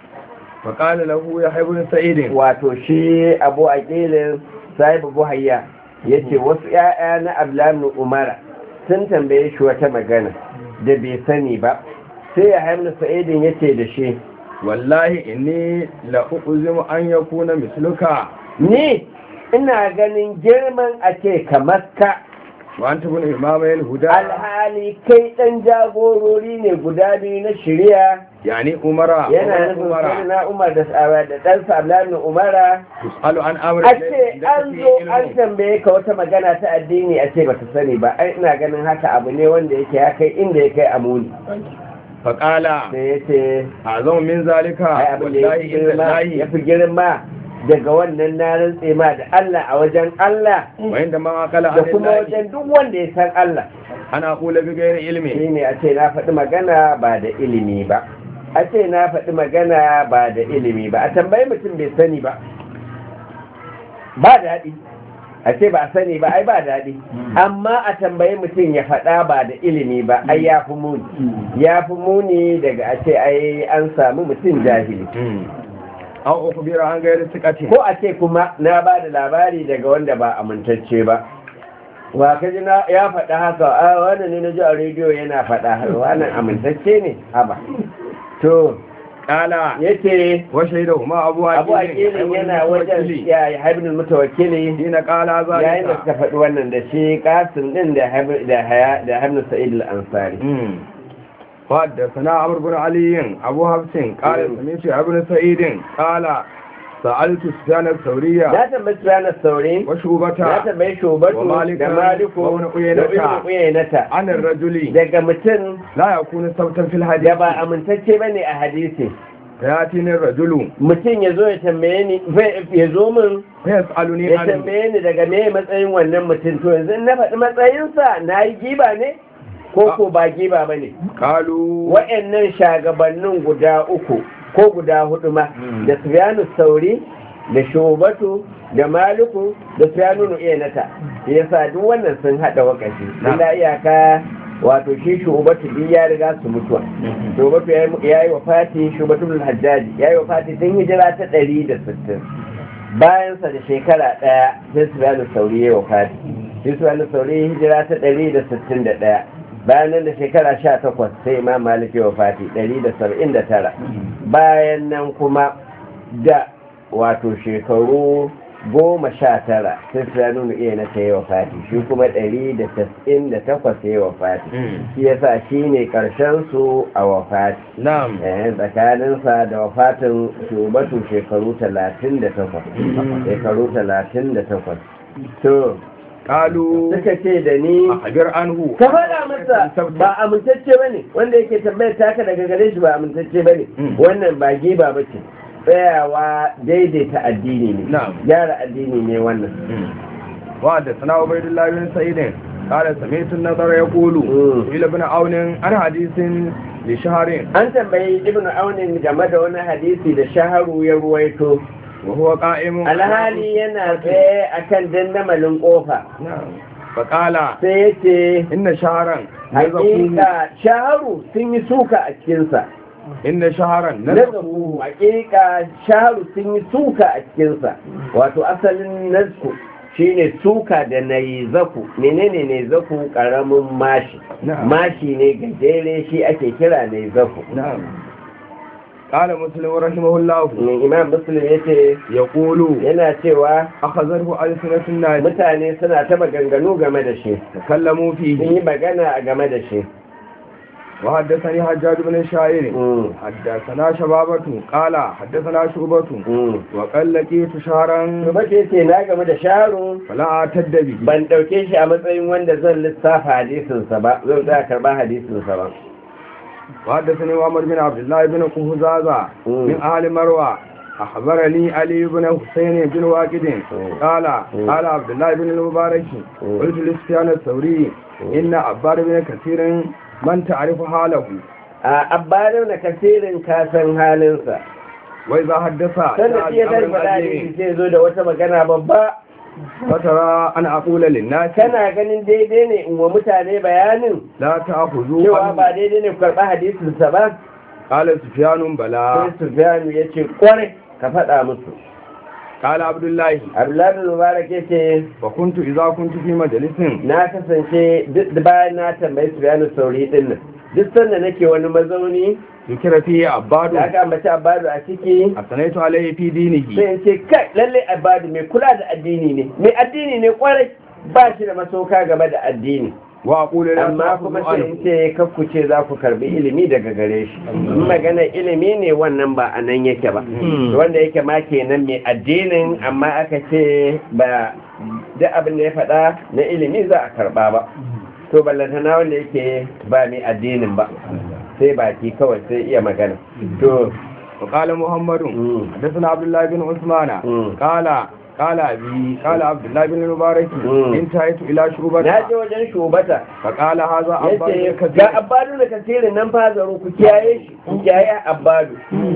فقال له يحيى بن سعيد wato shi abu aqilin sahibu buhayya yace wasu 'ya'ya na abdullahi ibn umara sun tambaye shi wata magana da bai sani ba sai ya haimna sa'idin yace da shi والله إني لأقزم أن يكون مثلك ni ina ganin girman a ce kamar ka وأنت ابن إمامي الهدى alhali kai ɗan jagorori ne guda biyu na shirya يعني أمراء yana nufin sai na umar da da ɗansa abdullahi umara تسأل عن أمر a ce ليس an فيه zo an علم. tambaye ka wata magana ta addini a ce baka sani ba ai ina ganin haka abu ne wanda yake ya kai inda ya kai amuni فقال sai ya ce أعظم من ذلك ai abin da والله ya fi إن girma ya الله fi girma daga wannan na rantse ma da Allah a wajen Allah وعندما قال da عن kuma الله wajen duk wanda ya san Allah أنا أقول بغير علم shi ne a ce na faɗi magana ba da ilimi ba a ce na faɗi magana ba da ilimi ba a tambayi mutum bai sani ba ba daɗi a ce ba a sani ba ai ba daɗi amma a tambayi mutum ya faɗa ba da ilimi ba ai ya fi muni ya fi muni daga a ce ai an samu mutum jahili أو أخبر عن غير ثقة ko a ce kuma na ba da labari daga wanda ba amintacce ba wa ka ji na ya faɗa haka a wannan ne na ji a rediyo yana faɗa wannan amintacce ne haba to قال yace وشهدهما أبو abu عقيل akilin yana wajen ya haibin mutawakkili حين قال yayin da ذلك suka faɗi wannan da shi kasim din da Habib- da haya da hamnu sa'id al-ansari مم. وحدثنا عمرو بن علي أبو حفص قال مم. سمعت ابن سعيد قال سألت سفيان الثورية na tambayi ranar sauri وشوبة na tambayi shubatu wa Malikan da maliku wa Ibn da Uyaynata. ibn uyaynata عن الرجل daga mutum لا يكون صوتا في da الحديث ba amintacce bane a hadisi فياتيني الرجل mutum ya zo ya tambaye ni ya zo min فيسالني ya عنه tambaye ni daga me matsayin wannan mutum to yanzu in na faɗi matsayinsa na yi giba ne ko ko ba giba ba ne قالوا wa'annan shagabannin guda uku ko guda hudu ma da sufyanu sauri da shubatu da maliku da sufyanu nu'iyanata yasa duk wannan sun hada wakashi illa iyaka wato shi shubatu din ya riga su mutuwa shubatu ya yi wa fati shubatu bin hajjaji ya yi wa fati tun hijira ta ɗari da sittin bayansa da shekara ɗaya sai sufyanu sauri ya yi wa fati shi sufyanu sauri hijira ta ɗari da sittin da ɗaya bayan nan da shekara sha takwas sai imam malik ya wafati ɗari da saba'in da tara bayan nan kuma da wato shekaru goma sha tara sai su nuna iya na ta yi wafati shi kuma ɗari da tasa'in da takwas ya yi wafati shi yasa shi ne ƙarshen su a wafati نعم eh tsakaninsa da wafatin shubatu shekaru talatin da takwas shekaru talatin da takwas to قالوا suka ce da ni أخبر عنه ka faɗa masa ba amintacce ba ne wanda yake tambayar taka daga gare shi ba amintacce ba ne Mm. wannan ba giba ba ce tsayawa daidaita addini ne Na'am. gyara addini ne wannan وحدثنا عبيد الله بن سعيد قال سمعت النظر يقول مم. إلى ابن عون عن حديث لشهر an tambayi ibnu aunin game da wani hadisi da shaharu ya ruwaito وهو قائم alhali yana tsaye akan dandamalin kofa نعم فقال sai ya ce إن شهرا نزقوه hakika shaharu sun yi suka a cikinsa إن شهرا na zabu hakika shaharu sun yi suka a cikinsa wato asalin nasku shine suka da na yi zaku menene ne zaku karamin mashi Na'am. mashi ne gajere shi ake kira ne zaku نعم قال مسلم رحمه الله imam muslim ya ce يقول yana cewa أخذته ألسنة الناس mutane suna ta maganganu game da shi تكلموا sun فيه yi magana a game da shi وحدثني حجاج بن الشاعر Mm, حدثنا شبابة قال حدثنا شعبة mm. وقال لقيت شهرا Shugaba ce na game da sharu فلا أعتد به ban ɗauke shi a matsayin wanda zan lissafa hadisinsa ba zan za karɓa hadisinsa ba وحدثني محمد بن عبد الله بن قهزازة مم. من أهل مروة أخبرني علي بن حسين بن واكد مم. قال مم. قال عبد الله بن المبارك مم. قلت لسفيان الثوري مم. إن عبار بن كثير من تعرف حاله a abbarin da kasirin kasan halinsa وإذا حدث sanda shi ya جاء tashi بأمر faɗa عظيم sai zo da wata magana babba فترى أن أقول للناس kana ganin daidai ne in wa mutane bayanin لا تأخذوا cewa عنه. ba daidai ne ku karɓa hadisinsa ba قال سفيان بلى sai sufyanu ya ce kwarai ka faɗa musu قال عبد الله abdullahi bin mubarak ya ce وكنت إذا كنت في مجلس na kasance duk da bayan na tambayi sufyanu sauri din nan duk sanda nake wani mazauni ذكر فيه عباد da aka ambaci abadu a ciki أثنيت عليه في دينه sai in ce kai lalle abadu mai kula da addini ne mai addini ne kwarai ba shi da masoka game da addini وأقول لا amma kuma تأخذوا sai in عنه ce kakku ce za ku karbi ilimi daga gare shi in magana ilimi ne wannan ba a nan yake ba wanda yake ma kenan mai addinin amma aka ce ba duk abin da ya faɗa na ilimi za a karba ba to ballantana wanda yake ba mai addinin ba sai baki kawai sai iya magana to وقال محمد mm, حدثنا عبد الله بن عثمان مم. قال قال أبي قال عبد الله بن المبارك مم. انتهيت إلى شعبة na je wajen shubata فقال هذا ya أبا ce كثير ga abbadu da kasirin nan fazaru ku kiyaye shi ku kiyaye abbadu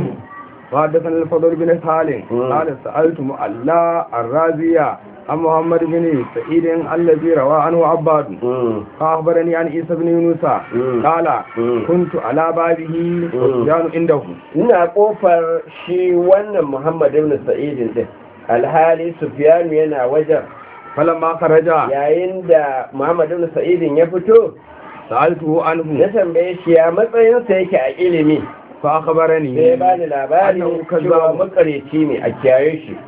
وحدثنا الفضل بن سالم مم. قال سألت مؤلا الرازية عن محمد بن سعيد الذي روى عنه عباد Mm, فأخبرني عن عيسى بن يونس مم. قال مم. كنت على بابه وسفيان عنده ina kofar shi wannan muhammad ibn sa'idin din alhali sufyanu yana wajen فلما خرج yayin da muhammad ibn sa'idin ya fito سألته na عنه tambaye shi ya matsayinsa yake a ilimi فأخبرني sai ya bani labari أنه cewa كذاب makareci ne a kiyaye shi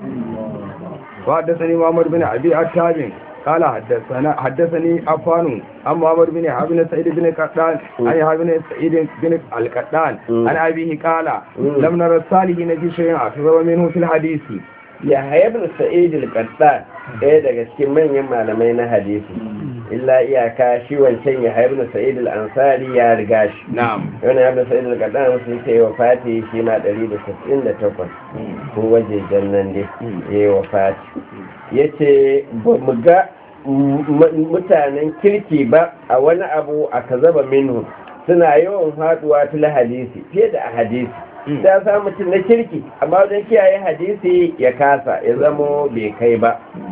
وحدثني محمد بن أبي التابع قال حدثنا حدثني عفان عن محمد بن عبد بن سعيد بن قطان عن يحيى بن سعيد بن القطان مم. عن أبيه قال مم. لم نرى الصالحين في شيء أكثر منه في الحديث ya ibn sa'id al-qattan ɗaya daga cikin manyan malamai na hadisi illa iyaka shi wancan ya haibu sa'id al-ansari ya riga shi na'am wani ya sa'id al-qadan sun ce wa fati shi ma 168 ko wajejen nan dai ya yi wa fati ya ce ba mu ga mutanen kirki ba a wani abu a kazaba minhu suna yawan haduwa tula hadisi fiye da a hadisi ta sa mutum na kirki amma wajen kiyaye hadisi ya kasa ya zamo bai kai ba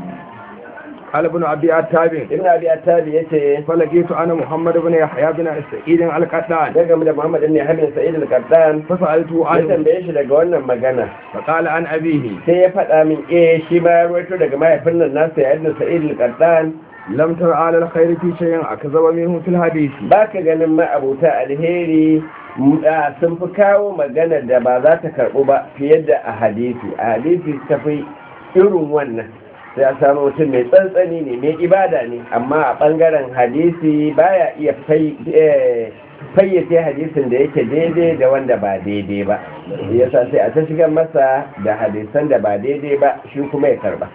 قال ابن ابي التابع ibn abi attabi yace فلقيت انا محمد بن يحيى بن سعيد القطان daga da muhammad ibn habib sa'id al-qattan فسالته ya عنه tambaye shi daga wannan magana فقال عن ابيه sai ya faɗa min eh shi ma ya ruwaito daga mahaifin nan nasa ya ibn sa'id al-qattan لم تر على الخير في شيء اكذب منه في الحديث baka ganin ma'abuta alheri m- a sun fi kawo magana da ba za ta karɓu ba fiye da a hadisi a hadisi ta fi irin wannan sai a samu mutum mai tsantsani ne mai ibada ne amma a ɓangaren hadisi baya iya fai- eh, fayyace hadisin da yake daidai da wanda ba daidai ba yasa sai a ta shigar masa da hadisan da ba daidai ba shi kuma ya karba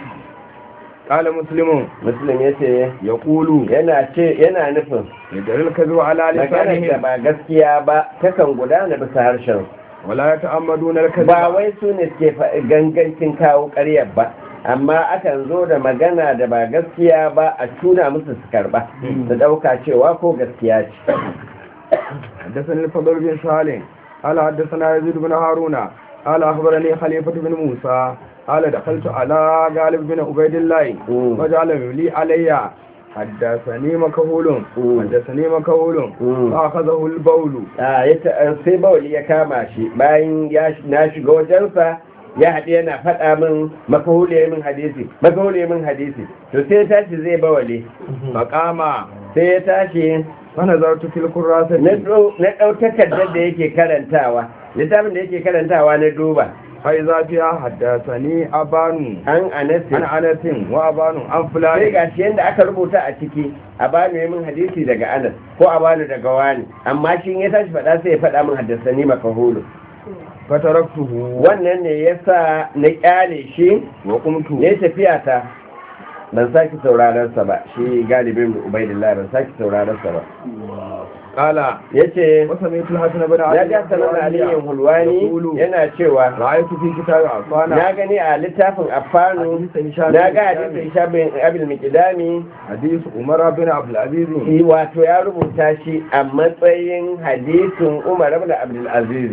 قال مسلم muslim ya ce يقول yana ce yana nufin يدل الكذب على maganar da لسانهم ba gaskiya ba takan gudana bisa harshen ولا يتعمدون الكذب ba wai su ne suke fa- gangancin kawo ƙaryar ba amma akan zo da magana da ba gaskiya ba a tuna musu su karba su ɗauka cewa ko gaskiya ce حدثني الفضل بن سالم قال حدثنا يزيد بن هارون قال اخبرني خليفه بن موسى قال دخلت على غالب بن عبيد الله مم. وجعل لي علي حدثني مكهول مم. حدثني مكهول مم. فاخذه البول a ya ta- sai bawali ya kama shi bayan ya sh- na shiga wajensa ya haɗe yana faɗa min makahule min hadisi makahule min hadisi to sai ya tashi zai bawali فقام sai ya tashi فنظرت في الكراسة na ɗau na ɗau takardar da yake karantawa littafin da yake karantawa na duba فإذا فيها حدثني أبان an anasi عن أنس وأبان عن sai فلان ga shi yadda aka rubuta a ciki a bani min hadisi daga anas ko a bani daga wani amma shi in ya tashi faɗa sai ya faɗa min haddasa ni makahulu فتركته wannan ne yasa na kyale shi وقمت ne tafiya ta ban sake sauraron sa ba shi galibin ubaidillah ban sake sauraron sa ba قال yace وسمعت الحسن بن ya علي ga sanan aliyin hulwani يقول yana cewa رأيت في كتاب عفانا na gani a littafin affanu حديث هشام na بن ga هشام. hadisin shabin abil mikidami حديث عمر بن عبد العزيز shi wato ya rubuta shi a matsayin hadisin umar ibn abdul aziz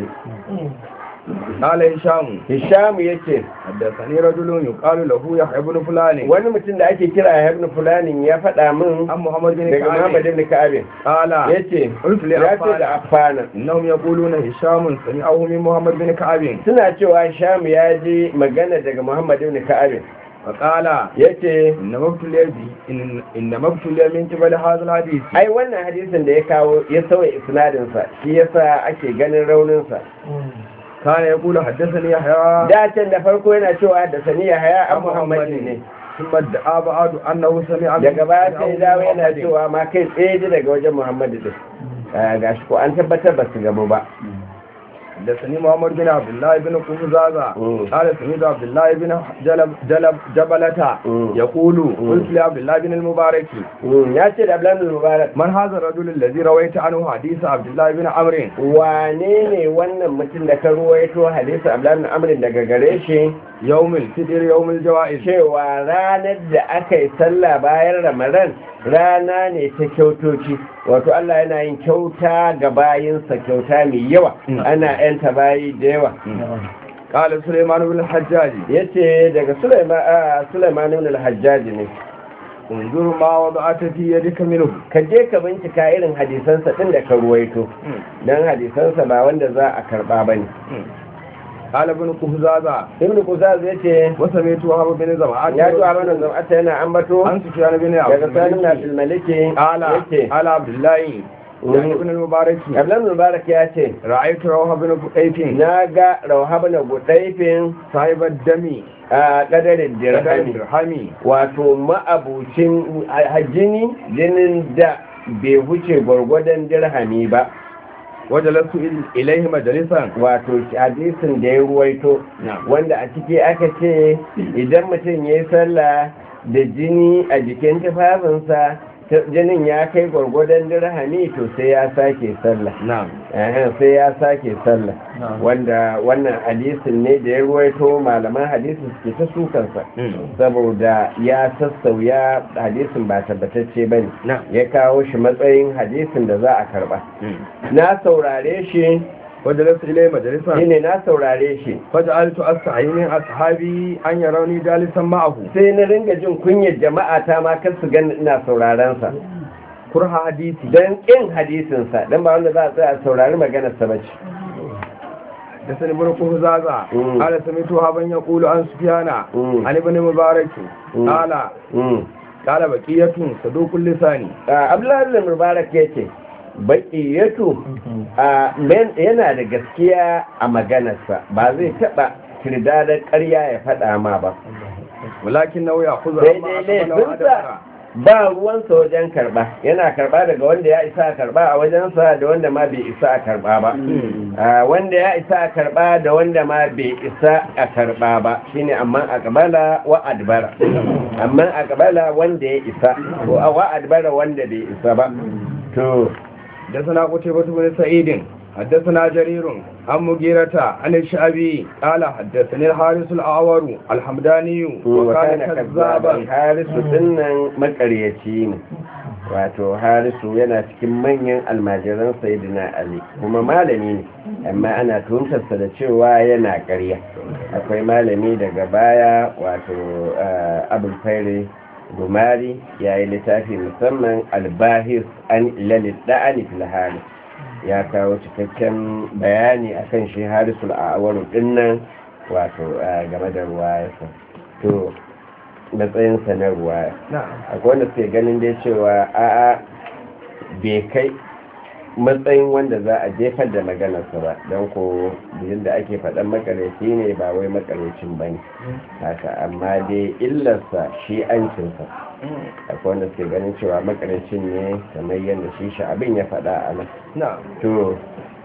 قال هشام hisham yace حدثني رجل يقال له يحيى بن فلان wani mutum da ake kira ya ibn fulanin ya faɗa min عن محمد بن daga muhammad كعب ibn ka'ab قال yace قلت ya ce da لعفان affana إنهم يقولون هشام سمعه من محمد بن كعب suna cewa sham ya ji magana daga muhammad ibn ka'ab فقال yace إنما ابتلي به إن- إنما ابتلي من قبل هذا الحديث ai wannan hadisin da ya kawo ya sauya isnadinsa shi yasa ake ganin rauninsa كان يقول حدثني يحيى da can da farko yana cewa da saniya haya a muhammadin ne ثم ادعى بعد أنه سمع daga baya sai سمعه dawo من yana محمد. cewa ma kai tsaye ji daga wajen muhammadu din Ah, gashi ko an tabbatar ba su gamu ba حدثني محمد بن عبد الله بن قفزازة مم. قال سمعت عبد الله بن جلب جلب جبلة مم. يقول مم. قلت لعبد الله بن المبارك Mm, ya ce da abdullahi mubarak من هذا الرجل الذي رويت عنه حديث عبد الله بن عمرو wane ne wannan mutum da ka ruwaito hadisi abdullahi amrin daga gare shi يوم الفطر يوم الجوائز cewa ranar da aka yi sallah bayan ramadan rana ne ta kyautoci wato Allah yana yin kyauta ga bayinsa kyauta mai yawa Mm. ana yanta bayi da yawa قال سليمان بن الحجاج yace daga Sulaiman a Sulaiman ibn al-Hajjaj ne انظر ما وضعت في يدك منه ka je ka bincika irin hadisansa din da ka ruwaito dan hadisansa ba wanda za a karba bane قال ابن قفزازة ibn Quzaz yace وسمعت وهب بن زمعة ya ji wannan zam'ata yana ambato عن سفيان بن عبد daga Salim na الملك Maliki قال yace قال عبد الله يعني ابن المبارك Abdullahi Mubarak ya ce رأيت روح بن قيف na ga rauhab na gudaifin صاحب الدم a kadarin dirhami dirhami wato ma'abucin hajjini jinin da bai huce gwargwadon dirhami ba wajalastu ilaihi majalisan wato hadisin da ya ruwaito wanda a ciki aka ce idan mutum ya yi sallah da jini a jikin tufafinsa jinin ya kai gwargwadon dirhami to sai ya sake sallah na'am eh sai ya sake sallah Na'am. wanda wannan hadisin ne da ya ruwaito malaman hadisin suke ta sukansa saboda ya sassauya hadisin ba tabbatacce ba ne na'am ya kawo shi matsayin hadisin da za a karba na saurare shi وجلست إليه مجلسا shine na saurare shi فجعلت أستحي من أصحابي أن يروني جالسا معه sai na ringa jin kunyar jama'a ta ma kar su gani ina sauraron sa كره حديثي don kin hadisin sa dan ba wanda za a tsaya a saurari maganar sa bace حدثني ابن قهزازة مم. قال سمعت هابا يقول عن سفيان مم. عن ابن مبارك مم. قال Mm. قال بقية صدوق اللسان Ah, abdullahi bin mubarak ya ce baƙiyatu a men- yana da gaskiya a maganarsa ba zai taɓa kirdadar ƙarya ya faɗa ma ba ولكنه يأخذ sai عما dai أقبل laifinsa وأدبر ba ruwansa wajen karɓa yana karɓa daga wanda ya isa a karɓa a wajensa da wanda ma bai isa a karɓa ba Ah, wanda ya isa a karɓa da wanda ma bai isa a karɓa ba shine amma a kabala wa adbara amma a kabala wanda ya isa ko a wa adbara wanda bai isa ba to حدثنا قتيبة بن سعيد حدثنا جرير عن مغيرة عن الشعبي قال حدثني الحارث الأعور الحمداني وكان wakana kazzaban كذابا harisu dinnan makaryaci ne wato harisu yana cikin manyan almajiran sayyidina ali kuma malami ne amma ana tuntarsa da cewa yana ƙarya akwai malami daga baya wato ah, abul fairi gumari ya yi littafi musamman albahis an ilalil da'ani fil halis ya kawo cikakken bayani akan shi harisul a'awaru dinnan wato ah, game da ruwayarsa to matsayinsa na ruwaya نعم akwai wanda suke ganin dai cewa a'a bai kai matsayin wanda za a jefar da maganarsa ba don ko da ake faɗan makareci ne ba wai makarecin ba ne haka amma dai illarsa shi ancinsa akwai wanda suke ganin cewa makarecin ne kamar yadda shi shi abin ya faɗa a nan نعم to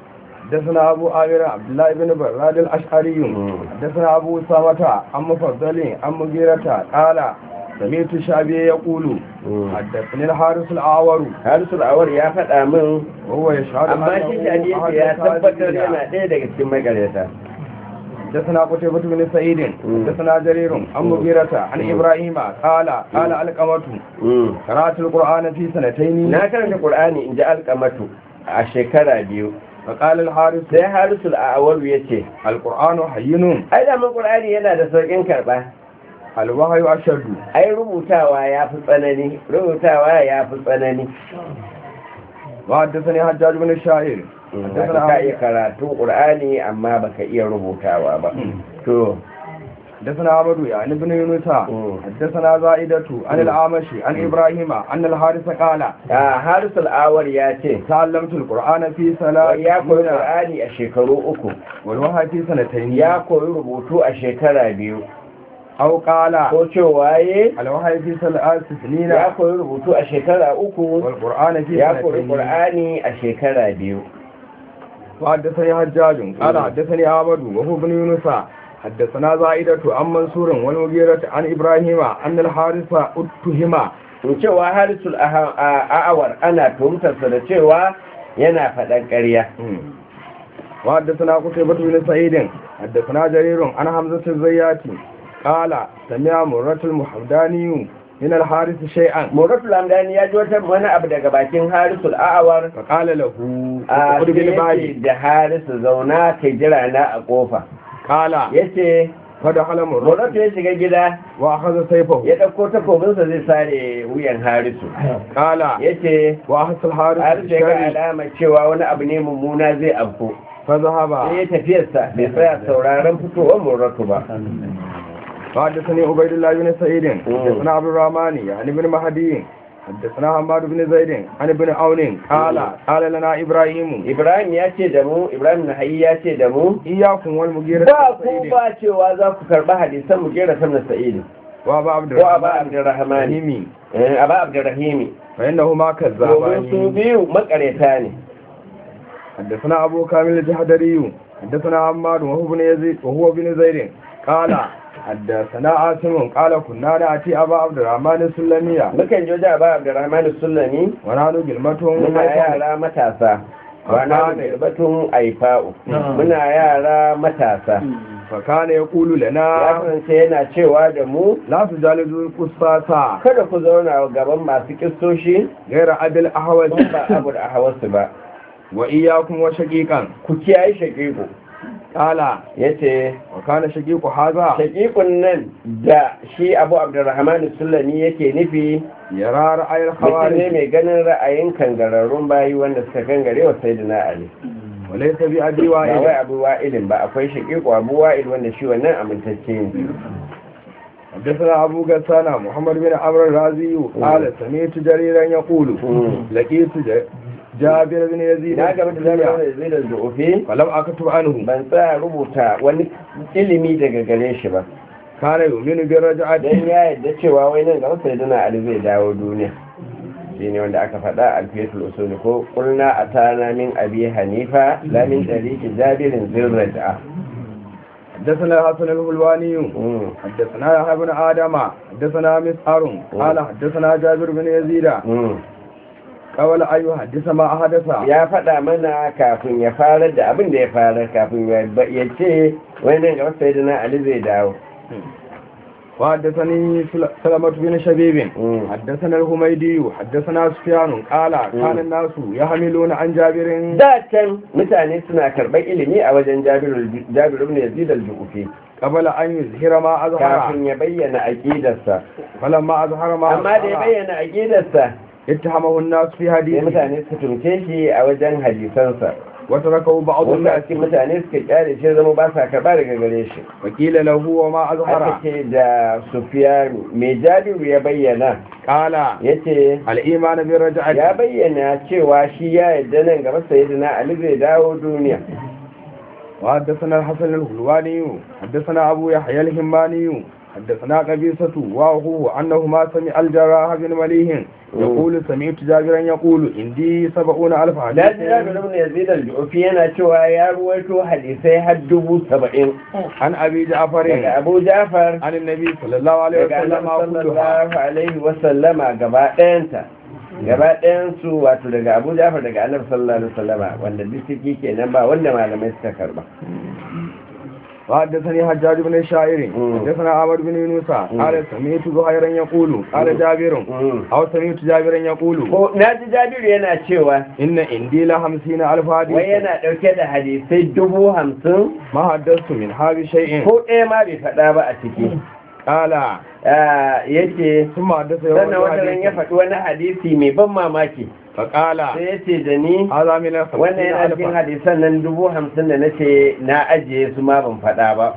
حدثنا أبو آمر عبد الله بن براد الأشعري مم. حدثنا أبو أسامة عن مفضل عن مغيرة قال سمعت الشعبي يقول مم. حدثني الحارث الأعور harisul awar ya faɗa min وهو يشهد amma shi shi أنه ya أحد tabbatar الكاذبين. yana ɗaya daga cikin makareta حدثنا قتيبة بن سعيد مم. حدثنا جرير عن مغيرة عن مم. إبراهيم قال قال القمة Mm. قرأت القرآن في سنتين na karanta qur'ani in ji alkamatu a shekara biyu فقال الحارث sai harisul a'awalu ya ce القرآن حين ai da mun qur'ani yana da saukin karba الوحي أشد ai rubutawa ya fi tsanani rubutawa ya fi tsanani وحدثني حجاج بن الشاعر Haka ka iya karatun qur'ani amma baka iya rubutawa ba to حدثنا عبد يعني بن يونس مم. حدثنا زائدة عن الأعمشي عن إبراهيم أن الحارث قال a harisul awar ya ce تعلمت القرآن في wai ya koyi ثلاث qur'ani a shekaru uku والوحي في سنتين ya koyi rubutu a shekara biyu أو قال ko cewa ye الوحي في ثلاث سنين ya koyi rubutu a shekara uku والقرآن في ya koyi سنتين qur'ani a shekara biyu وحدثني حجاج قال مم. حدثني عبد وهو بن يونس حدثنا زائدة عن منصور والمغيرة عن إبراهيم أن الحارث اتهم in cewa harisul aha- a- a'awar ana tuhumtarsa da cewa yana faɗan ƙarya وحدثنا قتيبة بن سعيد حدثنا جرير عن حمزة الزياتي قال سمع مرة المحمداني من الحارث شيئا muratul hamdani ya ji wata wani abu daga bakin harisul a'awar فقال له a اقعد sai بالباب yace da harisu zauna kai jira na a kofa قال yace فدخل مرة muratu ya shiga gida وأخذ سيفه ya ɗauko takobinsa zai sare wuyan harisu قال yace وأخذ الحارث harisu ya ga بالشر alama cewa wani abu ne mummuna zai afko فذهب sai ya tafiyarsa bai tsaya sauraron fitowar muratu ba حدثني عبيد الله بن سعيد حدثنا عبد الرحمن يعني بن مهدي حدثنا حماد بن زيد عن ابن عون قال قال لنا ابراهيم ibrahim ya ce da mu ibrahim nahayi ya ce da mu اياكم والمغيرة ba بن ku سعيد ba cewa za ku karɓi hadisan mu gera sam na sa'idu وابا عبد ko aba الرحمن abdurrahmani الرحيمي eh aba abdurrahimi فانهما domin su كذابان biyu makareta ne حدثنا ابو كامل الجحدري حدثنا حماد وهو بن يزيد وهو بن زيد قال حدثنا عاصم قال كنا نأتي أبا عبد الرحمن السلمية mukan je wajen ba Abdurrahman Sulami ونحن جلمة muna yara matasa wana da batun aifa'u muna yara matasa فكان يقول ya لنا kasance yana cewa da mu لا تجالدوا القصاص kada ku zauna gaban masu kistoshi غير عدل أحوال ba abu da hawarsu ba وإياكم وشقيقا ku kiyaye shakiku قال ya ce وكان شقيق هذا shakikun nan da shi abu abdurrahman sulami yake nufi يرى رأي mutum ne الخوارج mai ganin ra'ayin kangararrun bayi wanda suka kangare wa sai ali وليس بأبي ba wai وائل abu wa'ilin ba akwai shakiku abu wa'il wanda shi wannan amintacce ne حدثنا أبو غسان محمد بن عمرو الرازي قال سمعت جريرا يقول مم. لقيت ج- جابر بن يزيد na gaba da zama da zai da zuofi فلم أكتب عنه ban tsaya rubuta wani ilimi daga gare shi ba كان يؤمن بالرجعة don ya yadda cewa wai nan gaba sai dana ali zai dawo duniya shi ne wanda aka faɗa alfiyatul usuli ko kulna a tana min abi hanifa lamin ɗariki jabirin zirraja حدثنا حسن الهلواني Mm. حدثنا يحيى بن آدم حدثنا مسعر قال حدثنا جابر بن يزيد Mm. قال أيها حدث ما أحدث ya faɗa mana kafin ya fara da abin da ya fara kafin ya ya ce wai nan gaba sai dana ali zai dawo وحدثني سل- سلمة بن شبيب Mm. حدثنا الهميدي حدثنا سفيان قال كان الناس يحملون عن جابر da can mutane suna karɓar ilimi a wajen jabiru jabiru ibn yazid al-ju'fi قبل أن يظهر ما أظهر kafin ya bayyana aqidarsa فلما أظهر ما amma da ya أظهر bayyana aqidarsa اتهمه الناس في sai حديثه mutane suka tumce shi a wajen hadisansa وتركه بعض wasu a الناس cikin mutane suka kyale shi zama ba sa karɓa daga gare shi وقيل له وما aka أظهر ce da sufiyanu mai jabiru ya bayyana قال ya ce الإيمان ya بالرجعة bayyana cewa shi ya yadda nan gaba sayyidina ali zai dawo duniya وحدثنا الحسن الهلواني حدثنا أبو يحيى الهماني حدثنا قبيصة وأخوه أنهما سمع الجراح بن مليح يقول سمعت جابرا يقول عندي سبعون ألف da ji حديث jabiru ibn yazid al-ju'fi yana cewa ya ruwaito hadisai har dubu saba'in عن أبي daga جعفر abu jafar عن النبي صلى الله عليه daga وسلم annabi كلها sallallahu alaihi wasallama gaba ɗayanta gaba ɗayansu wato daga abu jafar daga annabi sallallahu alaihi wasallama wanda duk ciki kenan ba wanda malamai suka karba وحدثني حجاج بن الشاعر مم. حدثنا عمر بن يونس قال سمعت زهيرا يقول قال جابر Mm. أو سمعت جابرا يقول ko na ji jabiru yana cewa إن عندي لخمسين ألف wai حديث yana ɗauke da hadisai dubu hamsin ما حدثت من هذا شيء ko ɗaya ma bai faɗa ba a ciki قال Ah, yace ثم حدث يوم sannan wata ran ya الحديث faɗi wani hadisi mai ban mamaki فقال sai ya ce da ni هذا من wannan الخمسين yana cikin ألفا hadisan nan dubu hamsin da na ce na ajiye su ma ban faɗa ba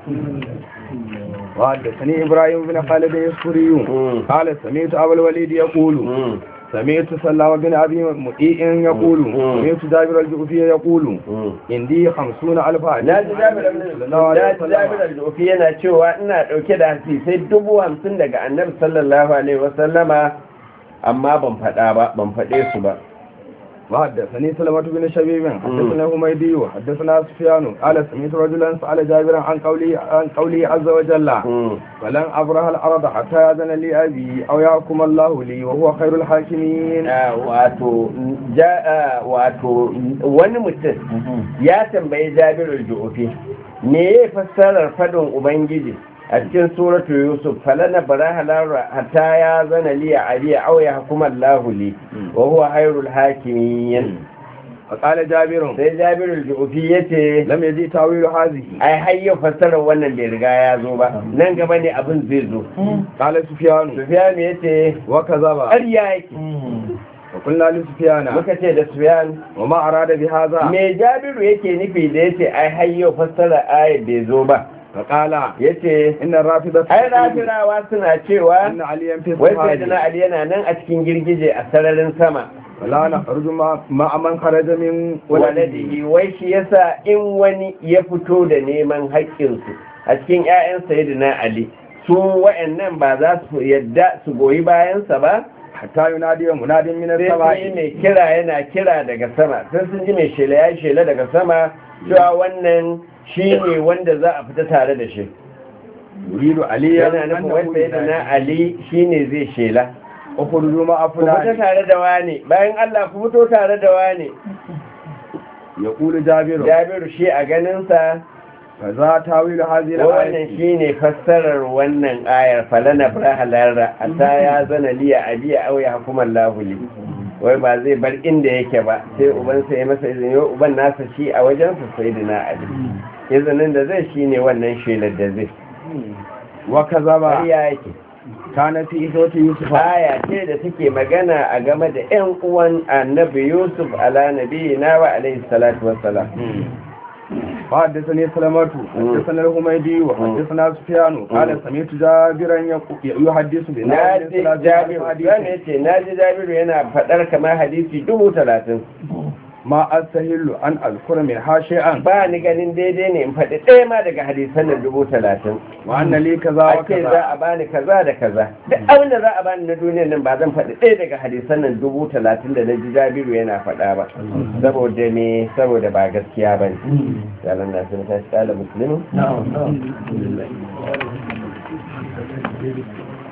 وحدثني إبراهيم بن خالد اليسفري Mm. قال سمعت أبا الوليد يقول Mm. سمعت سلام بن أبي مطيع يقول Mm. سمعت جابر الجوفي يقول Mm. عندي خمسون ألف حديث na ji jabir صلى الله عليه na ji jabir وسلم al-jofi yana cewa ina ɗauke da hadisai dubu hamsin daga annabi sallallahu alaihi wasallama amma ban faɗa ba ban faɗe su ba وحدثني سلمة بن شبيب حدثنا هميدي حدثنا سفيان قال سمعت رجلا سأل جابرا عن قوله عن قوله عز وجل Mm. فلن أبرح الأرض حتى يأذن لي أبي أو يحكم الله لي وهو خير الحاكمين Ah, wato ja- ah, wato wani mutum ya tambayi jabirul ju'ufi me ya fassarar fadin ubangiji a cikin suratu yusuf falana baraha lara hatta ya zana liya aliya aw ya hukuma Allahu li wa huwa khairul hakimin فقال جابر sai jabirul ju'ufi yace لم يجي تاويل هذه ai har yau fassarar wannan bai riga ya zo ba nan gaba ne abin zai zo قال سفيان sufyan yace وكذب ƙarya yake وقلنا لسفيان muka ce da sufyan وما أراد بهذا me jabiru yake nufi da yace ai har yau fassara ayat bai zo ba فقال yace إن الرافضة ai rafirawa suna cewa إن عليا في wai sai dana الصحابة ali yana nan a cikin girgije a sararin sama ولا نخرج مع- مع من خرج من ولده waladihi wai shi yasa in wani ya fito da neman haƙƙinsu a cikin 'ya'yan sayyidina ali su wa'annan ba za su yadda su goyi bayansa ba حتى ينادي مناد من sai sun yi السماء mai kira yana kira daga sama sai sun ji mai shela ya shela daga sama cewa wannan shi ne wanda za a fita tare da shi yuridu aliyan yana nufin wai sai da na ali shine zai shela ukhruju ma ku fito afuna tare da wane bayan Allah ku fito tare da wane yaqulu jabiru Jabiru shi a ganinsa kaza tawilu hadhihi wannan al-ayati shine fassarar wannan ayar falana brahalarra ata ya zana liya abiya aw ya hukumar lahuli wai ba zai bar inda yake ba sai uban sa ya masa izini wai uban nasa shi a wajen sa sayyidina ali izinin da zai shine wannan shelar da zai wa kazaba ƙarya yake kana fi isoti yusuf aya ce da take magana a game da ƴan uwan annabi yusuf ala nabiyina wa alaihi salatu wassalam وحدثني سلمة حدثنا الحميدي وحدثنا سفيان قال سمعت جابرا يقو- يحدث بنا naji jabiru zan yace naji jabiru yana faɗar kamar hadisi dubu talatin ما أستهل أن أذكر منها شيئا ba ni ganin daidai ne in faɗi ɗaya ma daga hadisan nan dubu talatin وأن لي كذا a ce za وكذا a bani kaza da kaza duk abin da za a bani na duniyar nan ba zan faɗi ɗaya daga hadisan nan dubu talatin da na ji jabiru yana faɗa ba saboda me saboda ba gaskiya ba ne yalan na sun tashi ƙala musulmi